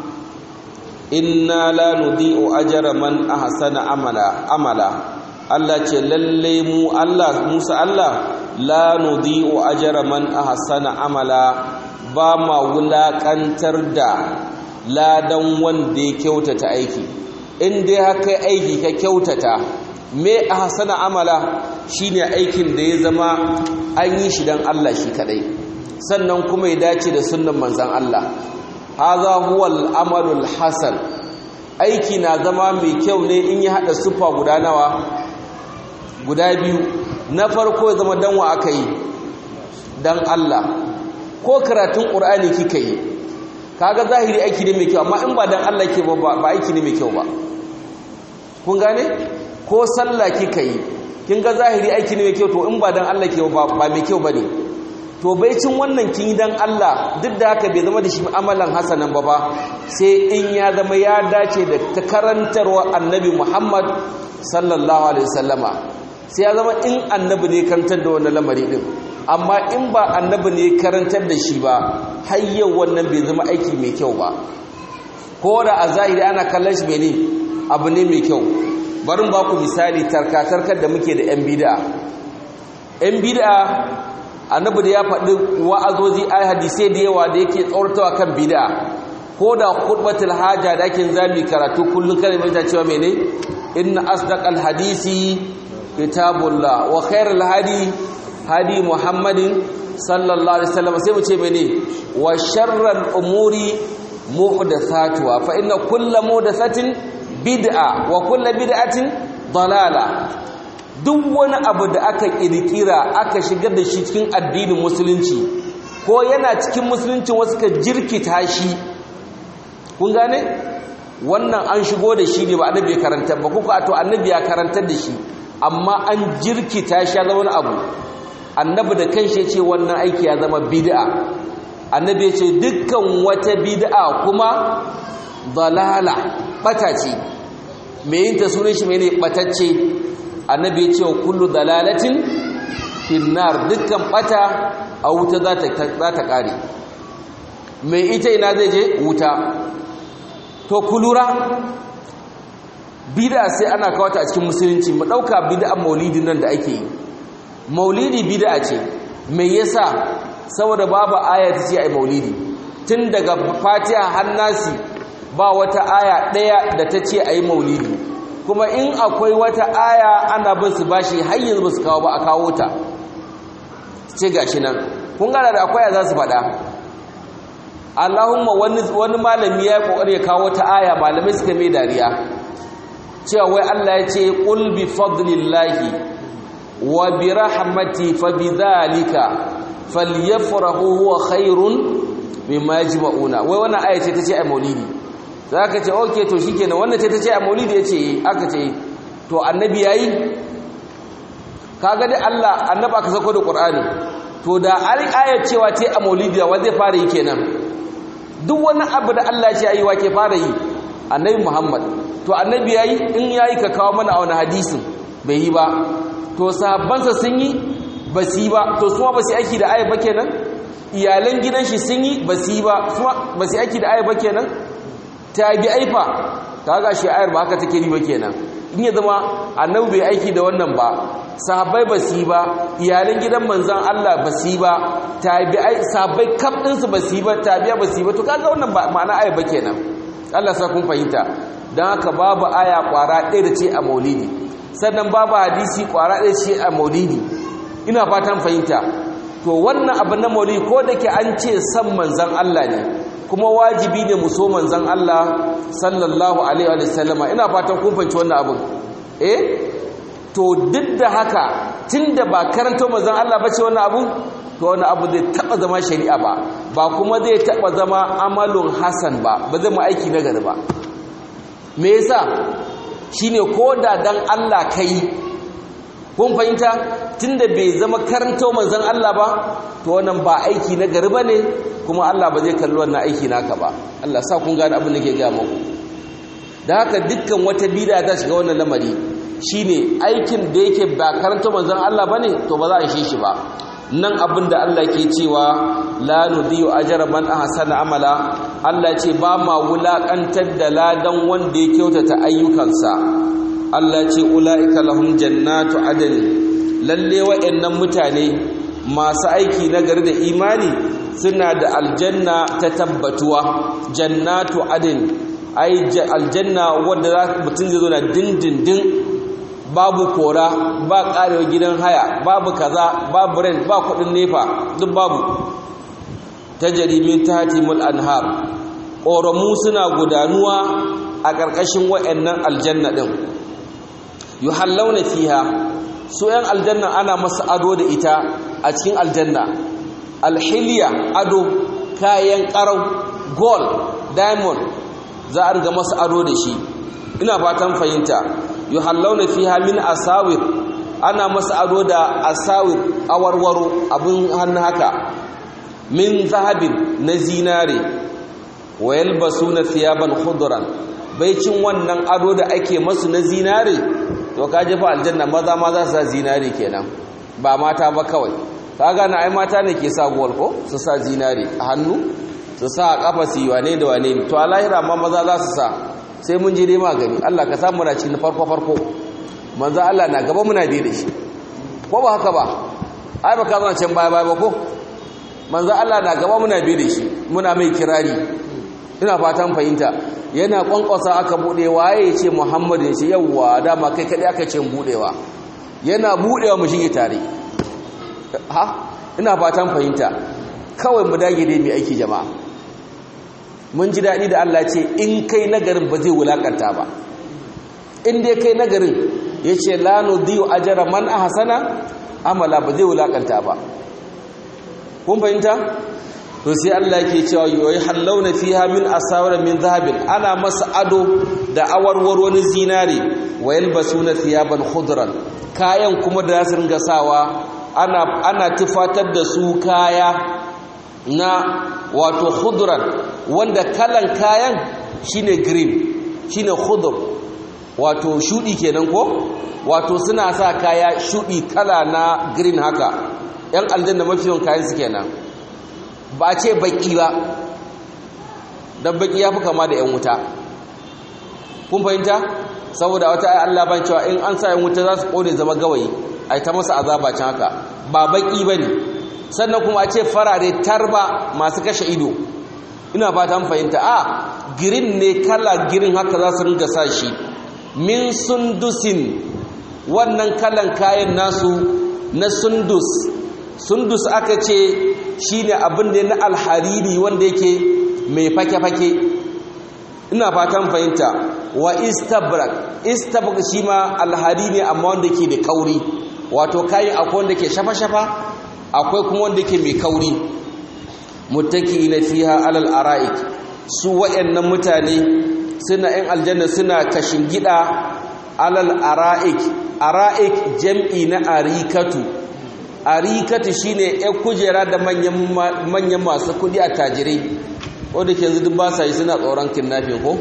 inna la nudi'u ajra man ahsana amala amala Allah ce lalle mu Allah Musa Allah la nudi'u ajra man ahsana amala ba ma wulakantar da ladan wanda ya kyautata aiki in dai haka aiki ka kyautata me ahsana amala shine aikin da ya zama an yi shi dan Allah shi kadai sannan kuma ya dace da sunnan manzon Allah hadha huwal amalul hasan aiki na zama mai kyau ne in ya hada sufa guda nawa guda biyu na farko ya zama danwa aka yi dan Allah ko karatun qur'ani kika yi kaga zahiri aiki ne mai kyau amma in ba dan Allah ke ba ba aiki ne mai kyau ba kun gane ko sallah kika yi kin ga zahiri aiki ne mai kyau to in ba dan Allah ke ba ba mai kyau bane to baicin wannan kin yi dan Allah duk da haka bai zama da shi amalan hasanan ba ba sai in ya zama ya dace da ta karantarwa annabi Muhammad sallallahu alaihi wasallama sai ya zama in annabi ne karantar da wannan lamari din amma in ba annabi ne karantar da shi ba har yau wannan bai zama aiki mai kyau ba ko da a zahiri ana kallon shi mene abu ne mai kyau bari ba ku misali tarkatarkar da muke da yan bid'a yan bid'a annabi da ya faɗi wa'azozi ai hadisai da yawa da yake tsaurtawa kan bid'a ko da khutbatul haja da ake zami karatu kullun kare mai cewa mene inna asdaqal hadisi kitabullah wa khairul hadi hadi muhammadin sallallahu alaihi wasallam sai mu ce mene wa sharral umuri muhdathatuha fa inna kullu muhdathatin bid'a wa kullu bid'atin dalala duk wani abu da aka kirkira aka shigar da shi cikin addinin musulunci ko yana cikin musulunci wasu ka jirkita shi kun gane wannan an shigo da shi ne ba annabi ya karanta ba kuka to annabi ya karantar da shi amma an jirkita shi ya zama wani abu annabi da kanshi ce wannan aiki ya zama bid'a annabi ya ce dukkan wata bid'a kuma dalala bata ce me yin ta sunan shi mene batacce annabi ya ce wa kullu dalalatin finnar dukkan bata a wuta za ta kare mai ita ina zai je wuta to kulura bid'a sai ana kawata a cikin musulunci mu dauka bid'an maulidin nan da ake yi maulidi bid'a ce me yasa saboda babu aya ta ce ai maulidi tun daga fatiha har nasi ba wata aya daya da ta ce ai maulidi kuma in akwai wata aya ana bin su bashi har yanzu ba su kawo ba a kawo ta ce gashi nan kun gana da akwai za su faɗa Allahumma wani wani malami ya kokari ya kawo ta aya malamai suka mai dariya cewa wai Allah ya ce qul bi fadlillahi wa bi rahmati fa bidhalika falyafrahu huwa khairun mimma yajma'una wai wannan aya ce tace ai maulidi zaka ce okay to shikenan wannan ce tace ai maulidi yace aka ce to annabi yayi kaga dai Allah annabi aka sako da Qur'ani to da ayar cewa ce a maulidi wa zai fara yi kenan duk wani abu da Allah ya yi wa ke fara yi annabi Muhammad to annabi yayi in yayi ka kawo mana a wani hadisin bai yi ba to sahabbansa sun yi ba su yi ba to suma ba su aiki da ayar ba kenan iyalan gidan shi sun yi ba su yi ba suma ba su aiki da ayar ba kenan tabi aifa kaga shi ayar ba haka take ni ba kenan in ya zama annabi bai aiki da wannan ba sahabbai ba su yi ba iyalan gidan manzan Allah ba su yi ba tabi'ai sahabbai kaf ɗinsu ba su yi ba tabi'a ba su yi ba to kaga wannan ba ma'ana aya ba kenan Allah sa kun fahimta don haka babu aya kwara ɗaya da ce a maulidi sannan babu hadisi kwara ɗaya ce a maulidi ina fatan fahimta to wannan abu na maulidi ko da ke an ce san manzan Allah ne kuma wajibi ne mu so manzan Allah sallallahu alaihi wa sallama ina fatan kun fahimci wannan abin eh to duk da haka tunda ba karanta manzon Allah bace wannan abu to wannan abu zai taba zama shari'a ba ba kuma zai taba zama amalun hasan ba ba zai mu aiki na gari ba me yasa shine koda dan Allah kai kun fahimta tunda bai zama karanta manzon Allah ba to wannan ba aiki na gari bane kuma Allah ba zai kalli wannan aiki naka ba Allah sa kun gane abin da ke ga muku da haka dukkan wata bid'a ta shiga wannan lamari shine aikin da yake ba karanta manzon Allah bane to ba za a shi shi ba nan abin da Allah ke cewa la nudiyu ajra man ahsana amala Allah ce ba ma wulakantar da ladan wanda ya kyautata ayyukansa Allah ce ulaika lahum jannatu adn lalle wa'annan mutane masu aiki na gari da imani suna da aljanna ta tabbatuwa jannatu adn ai aljanna wanda mutum zai zo na dindindin babu kora ba karewa gidan haya babu kaza babu rent ba kudin nefa duk babu tajrimin tatimul anhar ƙoramu suna gudanuwa a ƙarƙashin wayannan aljanna din yuhallawna fiha su yan aljanna ana masa ado da ita a cikin aljanna alhiliya ado kayan ƙarau gold diamond za a riga masa ado da shi ina fatan fahimta yuhallawna fiha min asawir ana masa ado da asawir awarwaro abin hannu haka min zahabin na zinare wa yalbasuna thiyaban khudran baicin wannan ado da ake masu na zinare to ka jefa aljanna maza ma za su sa zinare kenan ba mata ba kawai kaga na ai mata ne ke sa gol ko su sa zinare a hannu su sa a kafa su yi wane da wane to a lahira ma maza za su sa sai mun je dai magani Allah ka samu na cikin farko farko manzo Allah na gaba muna biye da shi ko ba haka ba ai ba ka zama can baya baya ba ko manzo Allah na gaba muna biye da shi muna mai kirari ina fatan fahimta yana kwankwasa aka bude waye ya ce Muhammad ya ce yawa dama kai kadai aka ce budewa yana budewa mu shige tare ha ina fatan fahimta kawai mu dage dai mai aiki jama'a mun ji daɗi da Allah ce in kai nagarin ba zai wulakanta ba in dai kai nagarin ya ce lano diyo ajara man a hasana amala ba zai wulakanta ba kun fahimta to sai Allah ke cewa yoyi hallauna fiha min asawar min zahabin ana masa ado da awarwar wani zinare wa yalbasuna thiyaban khudran kayan kuma da su ringa sawa ana ana tufatar da su kaya na wato khudran wanda kalan kayan shine green shine khudr wato shudi kenan ko wato suna sa kaya shudi kala na green haka yan aljanna mafiyan kayan su kenan ba ce baki ba dan baki yafi kama da yan wuta kun fahimta saboda wata ayi Allah ban cewa in an sa yan wuta za su kone zama gawayi ai ta masa azaba can haka ba baki bane sannan kuma a ce farare tarba masu kashe ido ina fata an fahimta a girin ne kala girin haka za su ringa sa shi min sundusin wannan kalan kayan nasu na sundus sundus aka ce shine abin da na alhariri wanda yake mai fake-fake ina fatan fahimta wa istabrak istabrak shi ma alhari ne amma wanda ke da kauri wato kayan akwai wanda ke shafa-shafa akwai kuma wanda ke mai kauri mutaki na fiha alal ara'ik su waɗannan mutane suna yan aljanna suna kashin gida alal ara'ik ara'ik jam'i na arikatu arikatu shine yan kujera da manyan masu kudi a tajirai wanda ke yanzu duk ba sa yi suna tsoron kidnapping ko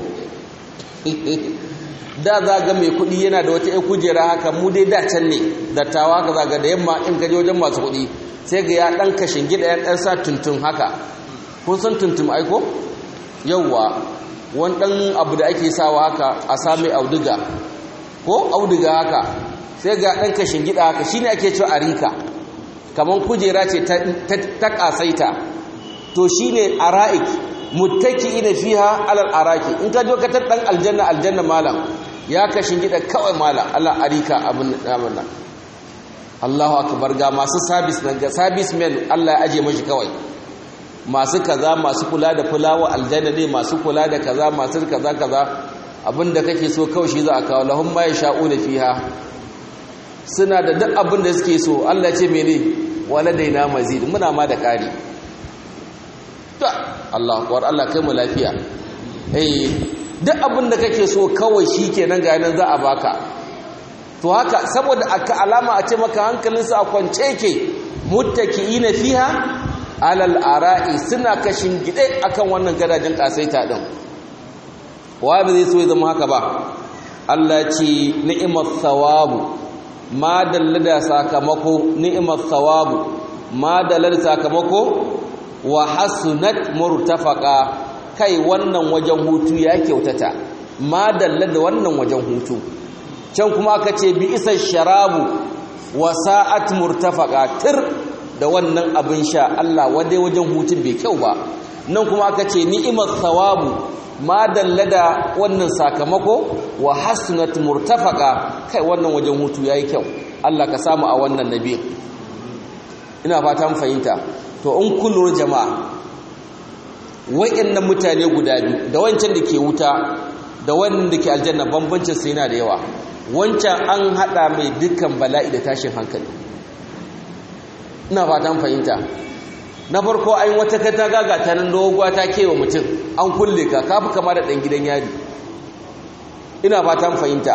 da za ga mai kudi yana da wata yan kujera haka mu dai da can ne dattawa ka zaga da yamma in ka je wajen masu kudi sai ga ya dan kashin gida ya dan sa tuntun haka kun san tuntun aiko yawwa wani dan abu da ake sawa haka a sami auduga ko auduga haka sai ga dan kashin gida haka shine ake cewa arika kaman kujera ce ta kasaita to shine ara'ik muttaki'ina fiha alal araki in ka je ka tar dan aljanna aljanna malam ya kashin gida kawai malam Allah arika abin nan Allahu akbar ga masu service nan ga service men Allah ya aje mashi kawai masu kaza masu kula da fulawa aljanna ne masu kula da kaza masu kaza kaza abinda kake so kawai shi za a kawo lahum ma yasha'una fiha suna da duk abin da suke so Allah ce mene waladaina mazid muna ma da ƙari ta Allah kuwar Allah kai mu lafiya eh duk abin da kake so kawai shi kenan ga nan za a baka to haka saboda aka alama a ce maka hankalinsa a kwance yake muttaki'ina fiha alal ara'i suna kashin gide akan wannan gadajen kasaita din wa ba zai so ya zama haka ba Allah ce ni'mat thawabu ma dallada sakamako ni'mat thawabu ma dallada sakamako wa hasunat murtafaqa kai wannan wajen hutu ya kyautata ma dallada wannan wajen hutu can kuma aka ce bi isa sharabu wa sa'at murtafaqa tir da wannan abin sha Allah wadai wajen hutun bai kyau ba nan kuma aka ce ni'mat thawabu ma dallada wannan sakamako wa hasunat murtafaqa kai wannan wajen hutu yayi kyau Allah ka samu a wannan nabi ina fata mun fahimta to in kullu jama'a wayannan mutane guda biyu da wancan da ke wuta da wannan da ke aljanna bambancin sai yana da yawa wancan an hada mai dukkan bala'i da tashin hankali ina fata mun fahimta na farko an wata katanga ga ta nan doguwa ta kewa mutum an kulle ka kafi kama da ɗan gidan yari ina fatan fahimta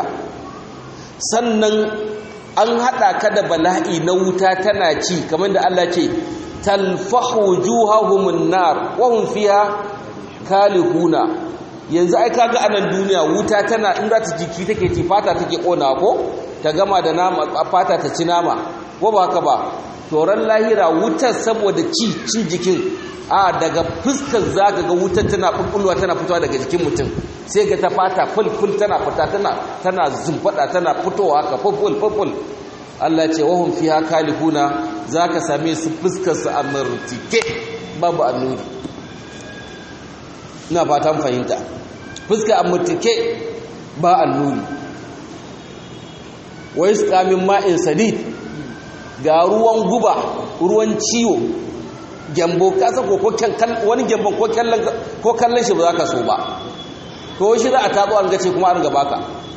sannan an haɗa ka da bala'i na wuta tana ci kamar da Allah ce talfahu juhahumun nar wa hum fiha kalihuna yanzu ai kaga a nan duniya wuta tana in za ta jiki take ci fata take kona ko ta gama da nama fata ta ci nama ko ba haka ba toron lahira wutar saboda ci cin jikin a daga fuskar zaka ga wutar tana bulbulwa tana fitowa daga jikin mutum sai ga ta fata fulful tana fita tana tana zumfada tana fitowa haka fulful fulful Allah ce wahum fiha kalihuna zaka same su fuskar su amurtike babu annuri ina fatan fahimta fuskar amurtike ba annuri wa yusqa min ma'in sadid ga ruwan guba ruwan ciwo gyambo kasa ko wani gyambon ko kallon shi ba za ka so ba to shi za a tatso an gace kuma an gaba ka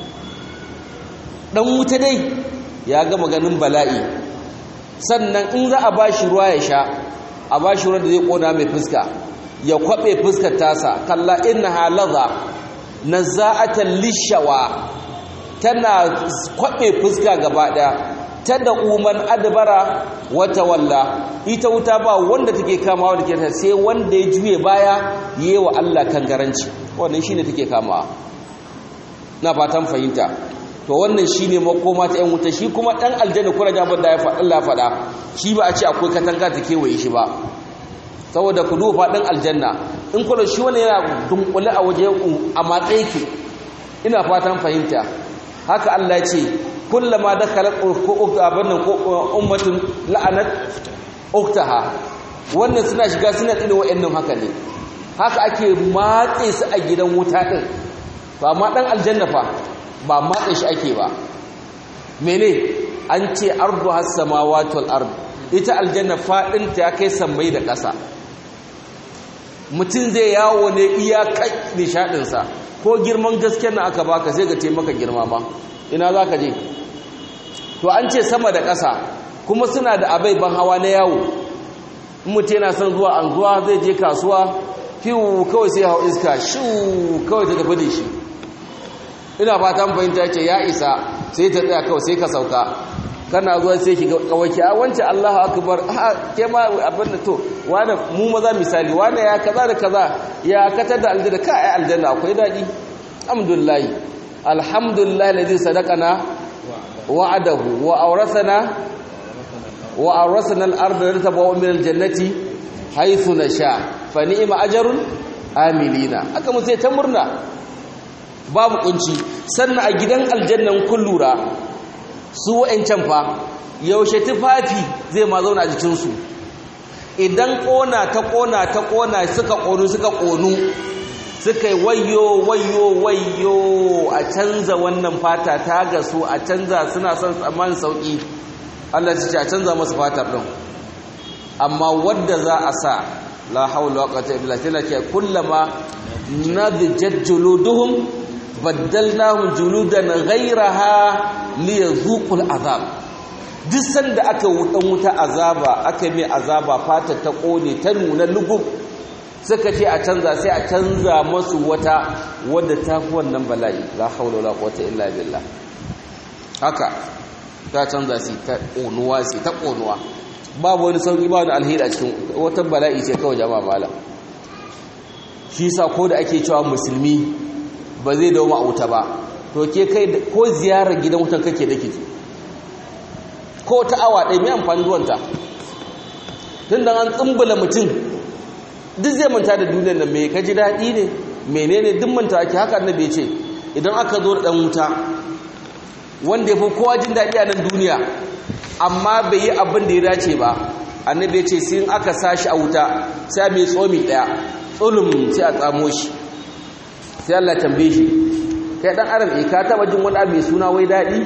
ɗan wuta dai ya gama ganin bala'i sannan in za a ba shi ruwa ya sha a ba shi ruwan da zai ƙona mai fuska ya kwaɓe fuskar tasa kalla inna halaza na za'atan lishawa tana kwaɓe fuska gaba ɗaya ta da umar adabara wata walla ita wuta ba wanda take kamawa da ke ta sai wanda ya juye baya yi wa Allah kan garanci wannan shine take kamawa na fatan fahimta to wannan shine makoma ta yan wuta shi kuma dan aljanna kura jabar da ya faɗa Allah faɗa shi ba a ce akwai katanga ta kewaye shi ba saboda ku duba dan aljanna in kuma shi wani yana dunkule a waje a matsayi ke ina fatan fahimta haka Allah ya ce kullama dakhalat abannan ummatun la'anat uktaha wannan suna shiga suna tsine wa'annan haka ne haka ake matse su a gidan wuta din to amma dan aljanna fa ba matsa shi ake ba mene an ce ardu has samawati wal ard ita aljanna fadin ta kai sammai da ƙasa mutum zai yawo ne iyakai nishadin sa ko girman gaskiyar na aka baka sai ga taimaka girma ma ina zaka je to an ce sama da ƙasa kuma suna da abai ban hawa na yawo mutum yana son zuwa anguwa zai je kasuwa fiwu kawai sai hau iska shu kawai ta tafi da shi ina fatan fahimta ce ya isa sai ta tsaya kawai sai ka sauka kana zuwa sai ki kawai ki a wance Allahu akbar a ke ma abin da to wani mu maza misali wani ya kaza da kaza ya katar da aljanna ka ai aljanna akwai dadi alhamdulillah alhamdulillah alladhi sadaqana wa'adahu wa awrasana wa awrasana al-ardha natabawa min al-jannati haythu nasha fa ni'ma ajrun amilina aka mu sai ta murna babu kunci sannan a gidan aljannan kun lura su wa'ancan fa yaushe tufafi zai ma zauna a jikinsu idan ƙona ta ƙona ta ƙona suka ƙonu suka ƙonu suka yi wayo wayo wayo a canza wannan fata ta gasu a canza suna son tsammanin sauƙi Allah su ce a canza masu fatar ɗin amma wadda za a sa la haula wa quwwata illa billah ce kullama nadjat juluduhum baddalnahum juludan ghayraha liyazuqul azab duk sanda aka wudan wuta azaba aka mai azaba fata ta kone ta nuna lugub suka ce a canza sai a canza masu wata wadda ta fi wannan bala'i la haula wala quwwata illa billah haka ta canza su ta konuwa su ta konuwa babu wani sauki ba wani alheri a cikin wata bala'i ce kawai jama'a mala shi sa ko da ake cewa musulmi ba zai dawo ma'auta ba to ke kai ko ziyarar gidan wutan kake da kike ko ta awa ɗaya mai amfani zuwanta tun da an tsumbula mutum duk zai manta da duniyar nan mai kaji daɗi ne menene duk manta ake haka annabi ya ce idan aka zo da ɗan wuta wanda ya fi kowa jin daɗi a nan duniya amma bai yi abin da ya dace ba annabi ya ce sai aka sashi a wuta sai a mai tsomi ɗaya tsulum sai a tsamo shi sai Allah tambaye shi kai dan adam eh ka taba jin wani abu mai suna wai dadi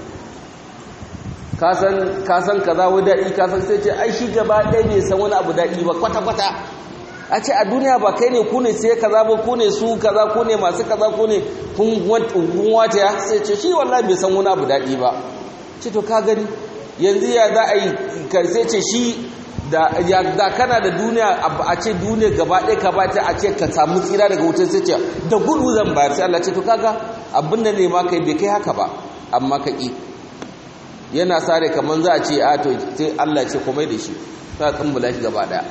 ka san ka san kaza wai dadi ka san sai ce ai shi gaba ɗaya bai san wani abu dadi ba kwata kwata a ce a duniya ba kai ne ku ne sai kaza ba ku ne su kaza ku ne masu kaza ku ne kun wata ya sai ce shi wallahi bai san wani abu dadi ba ce to ka gani yanzu ya za a yi sai ce shi da kana da duniya a ce duniya gaba ɗaya ka ba ta a ce ka samu tsira daga wutar sai ce da gudu zan bayar sai Allah ce to kaga abin da ne ma kai bai kai haka ba amma ka ƙi yana sare kamar za a ce a to sai Allah ce komai da shi ta tsumbula shi gaba ɗaya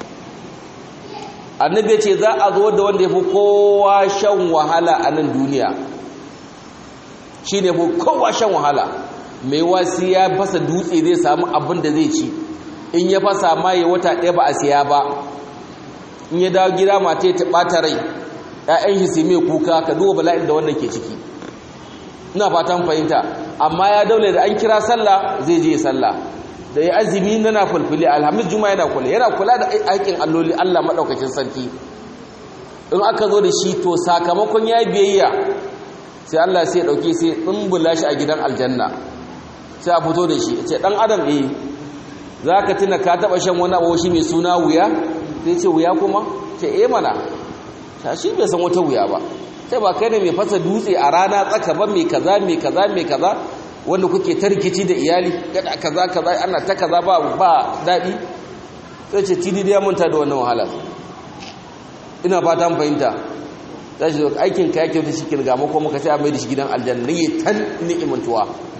annabi ya ce za a zo da wanda ya fi kowa shan wahala a nan duniya shi ne fi kowa shan wahala mai wasi ya fasa dutse zai samu abin da zai ci in ya fasa ma ya wata ɗaya ba a siya ba in ya dawo gida mata ta ɓata rai ‘ya'yan shi sai mai kuka ka duba bala'in da wannan ke ciki ina fatan fahimta amma ya daule da an kira sallah zai je sallah da ya azumi na fulfuli alhamis juma yana kula yana kula da aikin alloli allah maɗaukacin sarki in aka zo da shi to sakamakon ya biyayya sai allah sai ɗauke sai tsumbula shi a gidan aljanna sai a fito da shi ce ɗan adam eh za ka tuna ka taɓa shan wani abu shi mai suna wuya sai ce wuya kuma ce e mana shi bai san wata wuya ba sai ba kai ne mai fasa dutse a rana tsaka ba mai kaza mai kaza mai kaza wanda kuke ta rikici da iyali kada kaza kaza ana ta kaza ba ba daɗi sai ce tidi da ya manta da wannan wahala ina fata fahimta za shi aikin ka yake wata shi kirga mako muka sai a mai da shi gidan aljanna ne tan ni'imantuwa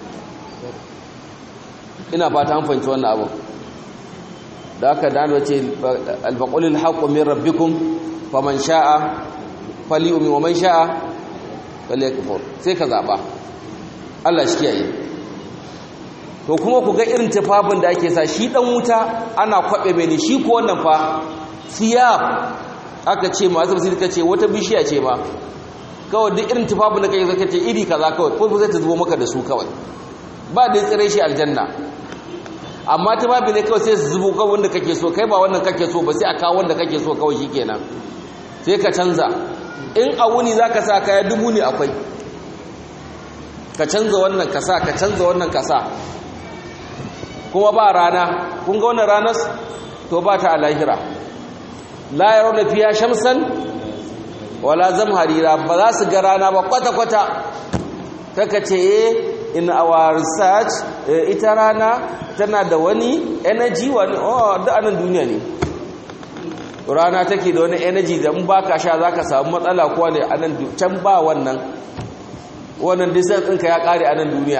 ina fata an fahimci wannan abu da aka dano ce alfaƙulil haƙo min rabbikum faman sha'a fali'umi wa man sha'a falyakfur sai ka zaɓa Allah shi kiyaye to kuma ku ga irin tufafin da ake sa shi ɗan wuta ana kwaɓe mai ne shi ko wannan fa siyab aka ce masu basir ka ce wata bishiya ce ma kawai duk irin tufafin da kai zaka ce iri kaza kawai ko zai ta zubo maka da su kawai ba da tsire shi aljanna amma ta babu ne kawai sai su zubo kawai wanda kake so kai ba wannan kake so ba sai a kawo wanda kake so kawai shikenan sai ka canza in a wuni zaka sa kaya dubu ne akwai ka canza wannan kasa ka canza wannan kasa kuma ba rana kun ga wannan ranar to ba ta a lahira la yarawna fiha shamsan wala zamharira ba za su ga rana ba kwata-kwata kaka ce in our research ita rana tana da wani energy wani oh da anan duniya ne rana take da wani energy da in baka sha zaka samu matsala ko ne anan can ba wannan wannan distance ɗinka ya ƙare anan duniya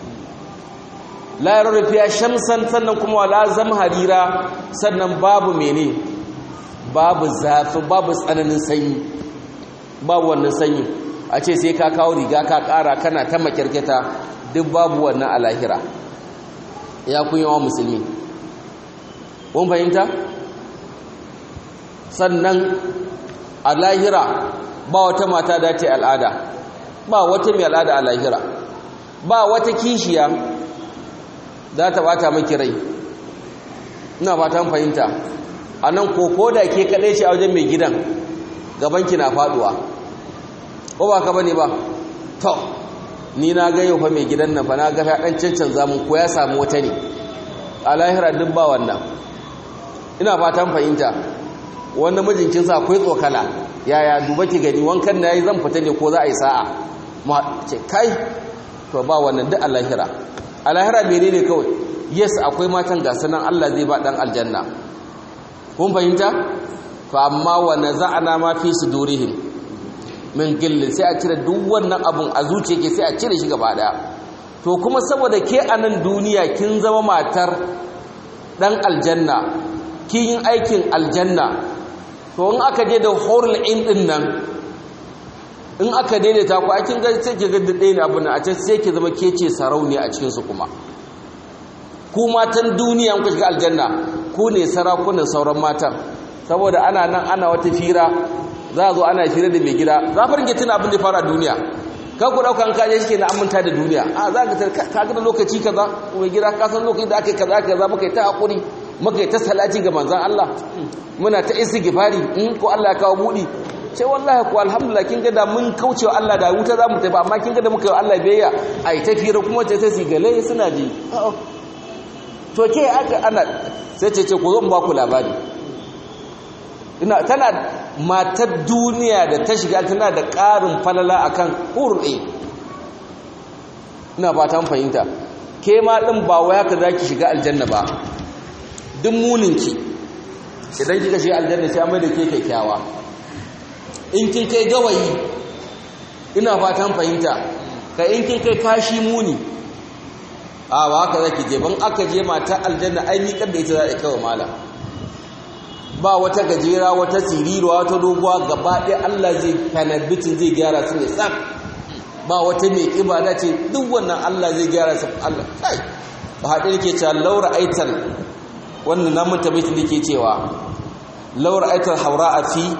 la yarawna fiha shamsan sannan kuma wala zamharira sannan babu mene babu zafi babu tsananin sanyi babu wannan sanyi a ce sai ka kawo riga ka kara kana ta makirkita duk babu wannan a lahira ya kun yawa musulmi kun fahimta sannan a lahira ba wata mata da ta al'ada ba wata mai al'ada a lahira ba wata kishiya za ta bata maki rai ina fatan fahimta a nan koko da ke kaɗai ce a wajen mai gidan gabanki na faduwa ko ba ka bane ba to ni na ga yau fa mai gidan nan fa na ga dan cancan zamun ko ya samu wata ne a lahira duk ba wannan ina fatan fahimta wannan mijinkin sa akwai tsokala yaya duba ki gani wankan da yayi zan fita ne ko za a yi sa'a ma ce kai to ba wannan duk a lahira a lahira menene kawai yes akwai matan gasu nan Allah zai ba dan aljanna kun fahimta fa amma wa naza'na ma fi sudurihim min gillin sai a cire duk wannan abun a zuciyarki sai a cire shi gaba daya to kuma saboda ke a nan duniya kin zama matar dan aljanna kin yin aikin aljanna to in aka je da horul in din nan in aka daidaita ku a kin ga sai ki ga dade ne abun a ce sai ki zama ke ce sarauniya a cikin su kuma ku matan duniya ku shiga aljanna ku ne sarakunan sauran matan saboda ana nan ana wata fira za a zo ana fira da mai gida za fa ringe tuna abin da fara duniya kan ku daukan kaje shi ke na aminta da duniya a za ka ka ga lokaci kaza mai gida ka san lokaci da aka kaza kaza muka yi ta hakuri muka yi ta salati ga manzon Allah muna ta istighfari in ko Allah ya kawo budi ce wallahi ko alhamdulillah kin ga da mun kaucewa Allah da wuta za mu tafi amma kin ga da muka yi Allah biyayya ai ta fira kuma ta ta sigale suna ji to ke aka ana sai ce ce ku zo in ba ku labari ina tana matar duniya da ta shiga tana da ƙarin falala akan hurɗe ina fatan fahimta ke ma ɗin ba waya ka za ki shiga aljanna ba duk muninki idan kika shiga aljanna sai mai da ke kyakkyawa in kin kai gawayi ina fatan fahimta ka in kin kai kashi muni a ba haka za ki je ban aka je mata aljanna ai miƙar da ita za a kawo malam ba wata gajera wata siriruwa wata doguwa gaba ɗaya Allah zai kanabitin zai gyara su ne sak ba wata mai ƙiba da ce duk wannan Allah zai gyara su Allah kai ba haɗe da ke cewa laura aitar wannan namun tabbatin da ke cewa laura aitar haura a fi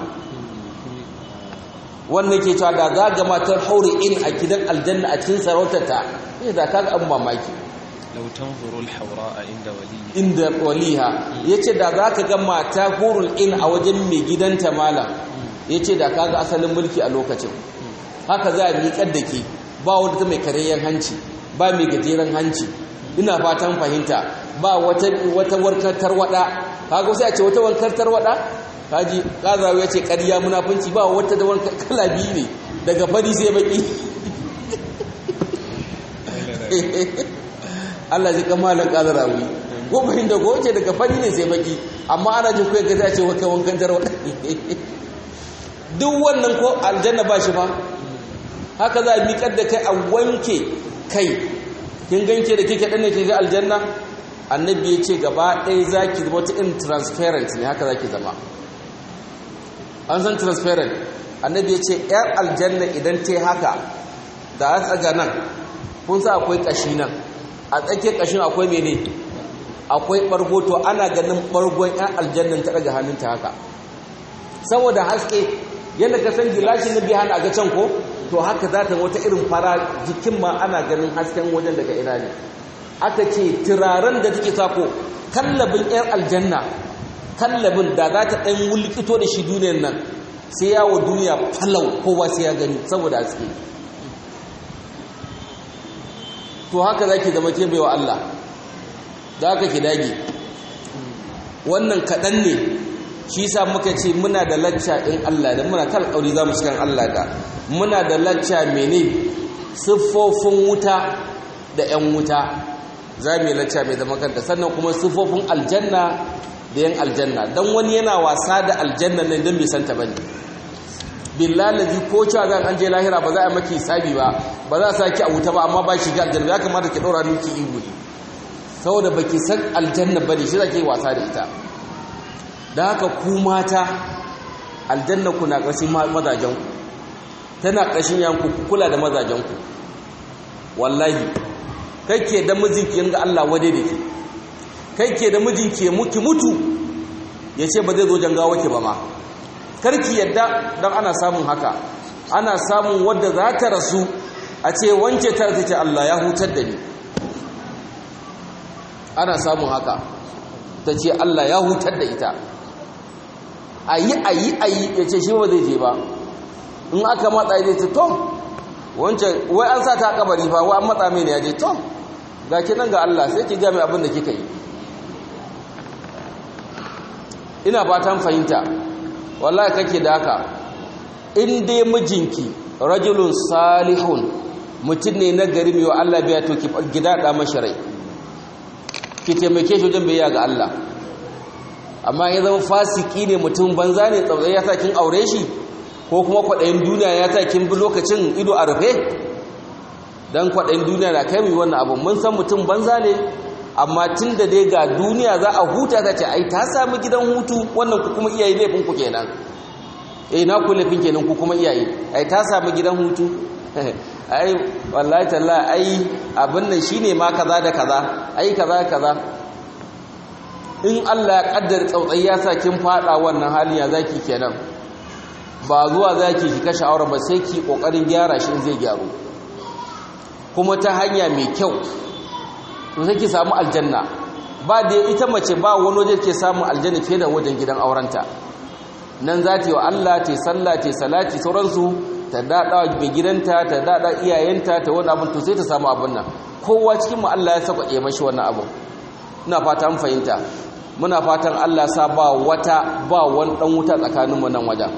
wannan ke cewa da za ga matar haure in a gidan aljanna a cikin sarautarta ne da kaga an mamaki لو تنظر الحوراء عند وليها inda waliha yace da zaka ga mata hurul in a wajen mai gidanta malam yace da kaga asalin mulki a lokacin haka za a miƙar da ke ba wata mai karayyan hanci ba mai gajeren hanci ina fatan fahimta ba wata wata warkar tarwada kaga sai a ce wata warkar tarwada kaji kazawo yace ƙarya munafunci ba wata da warkar kala biyu ne daga fari sai baki Allah ji kamalan kadarawi ko bayin da ko ce daga fari ne sai baki amma ana jin kai gaza ce wata wankan tarwa duk wannan ko aljanna ba shi fa haka za a miƙar da kai a wanke kai kin ganke da kike dan ne kike aljanna annabi ya ce gaba ɗaya zaki zama wata in transparent ne haka zaki zama an san transparent annabi ya ce yar aljanna idan ta yi haka da a tsaga nan kun sa akwai ƙashi nan a tsakiyar ƙashin akwai mene akwai ɓargo to ana ganin ɓargon 'yan aljannan ta ɗaga hannunta haka saboda haske yadda ka san gilashin na biya a ga can ko to haka za ta wata irin fara jikin ma ana ganin hasken wajen daga ina ne aka ce turaren da take sako kallabin 'yan aljanna kallabin da za ta ɗan wulkito da shi duniyar nan sai yawo duniya falau kowa sai ya gani saboda haske to haka zaki zama ke baiwa Allah da haka ki dage wannan kaɗan ne shi sa muka ce muna da lacca in Allah da muna tal ƙauri za mu cikin Allah da muna da lacca mene siffofin wuta da 'yan wuta za mu yi lacca mai zama kanta sannan kuma siffofin aljanna da 'yan aljanna don wani yana wasa da aljanna ne don bai santa ba ne billalazi ko cewa zan an je lahira ba za a maki sabi ba ba za a sa ki a wuta ba amma ba shi ga aljanna ya kamata ki ɗora miki ihu ne saboda baki san aljanna bane shi zake wasa da ita da haka ku mata aljanna ku na ƙarshen mazajen ku tana ƙarshen yanku ku kula da mazajen ku wallahi kai ke da mijinki yanga Allah wade da ke kai ke da mijinki ya muki mutu ya ce ba zai zo jangawa ki ba ma karki yadda don ana samun haka ana samun wadda za ta rasu a ce wance ta ce Allah ya hutar da ni ana samun haka ta ce Allah ya hutar da ita ayi ayi ayi ya ce shi ba zai je ba in aka matsa ya ce tom wancan wai an sa ta kabari ba wai an matsa mai ne ya je tom ga ki nan ga Allah sai ki ga mai abin da kika yi ina fatan fahimta wallahi kake da haka in dai mijinki rajulun salihun mutum ne na gari mai wa Allah biya to ki gida da mashi rai ki taimake shi wajen biya ga Allah amma ya zama fasiki ne mutum banza ne tsautsai ya sa kin aure shi ko kuma kwaɗayin duniya ya sa kin bi lokacin ido a rufe don kwaɗayin duniya na kai mu wannan abu mun san mutum banza ne amma tun da dai ga duniya za a huta ta ce ai ta sami gidan hutu wannan ku kuma iyaye laifin ku kenan eh na ku laifin kenan ku kuma iyaye ai ta sami gidan hutu ai wallahi talla ai abin nan shine ma kaza da kaza ai kaza kaza in Allah ya kaddara tsautsai ya sa kin fada wannan halin ya zaki kenan ba zuwa zaki ki kashe aure ba sai ki kokarin gyara shi in zai gyaru kuma ta hanya mai kyau to sai ki samu aljanna ba da ita mace ba wani waje ke samu aljanna fiye da wajen gidan aurenta nan za ta yi wa Allah ta yi sallah ta yi salati sauransu ta daɗa mai gidanta ta daɗa iyayenta ta wani abin to sai ta samu abin nan kowa cikin mu Allah ya saka mashi wannan abin ina fata an fahimta muna fatan Allah sa ba wata ba wani dan wuta tsakaninmu nan wajen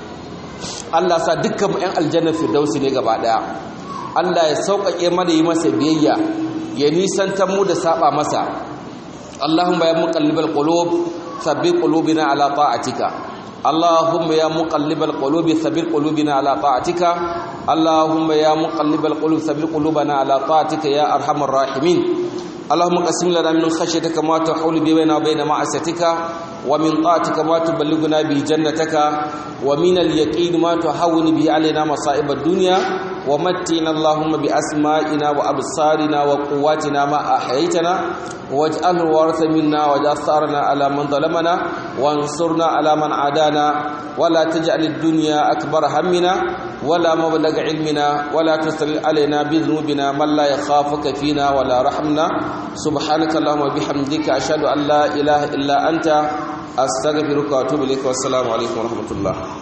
Allah sa dukkan ƴan aljanna firdausi ne gaba daya Allah ya sauƙaƙe mana yi masa biyayya ya nisantar mu da saba masa Allahumma ya muqallibal qulub sabbit qulubina ala ta'atika اللهم يا مقلب القلوب ثبت قلوبنا على طاعتك اللهم يا مقلب القلوب ثبت قلوبنا على طاعتك يا ارحم الراحمين اللهم قسم لنا من خشيتك ما تحول بيننا وبين معصيتك ومن طاعتك ما تبلغنا به جنتك ومن اليقين ما تهون به علينا مصائب الدنيا ومتنا اللهم بأسمائنا وأبصارنا وقواتنا ما أحييتنا واجعله الوارث منا واجعل ثارنا على من ظلمنا وانصرنا على من عادانا ولا تجعل الدنيا أكبر همنا ولا مبلغ علمنا ولا تسل علينا بذنوبنا من لا يخافك فينا ولا رحمنا سبحانك اللهم وبحمدك أشهد أن لا إله إلا أنت أستغفرك وأتوب إليك والسلام عليكم ورحمة الله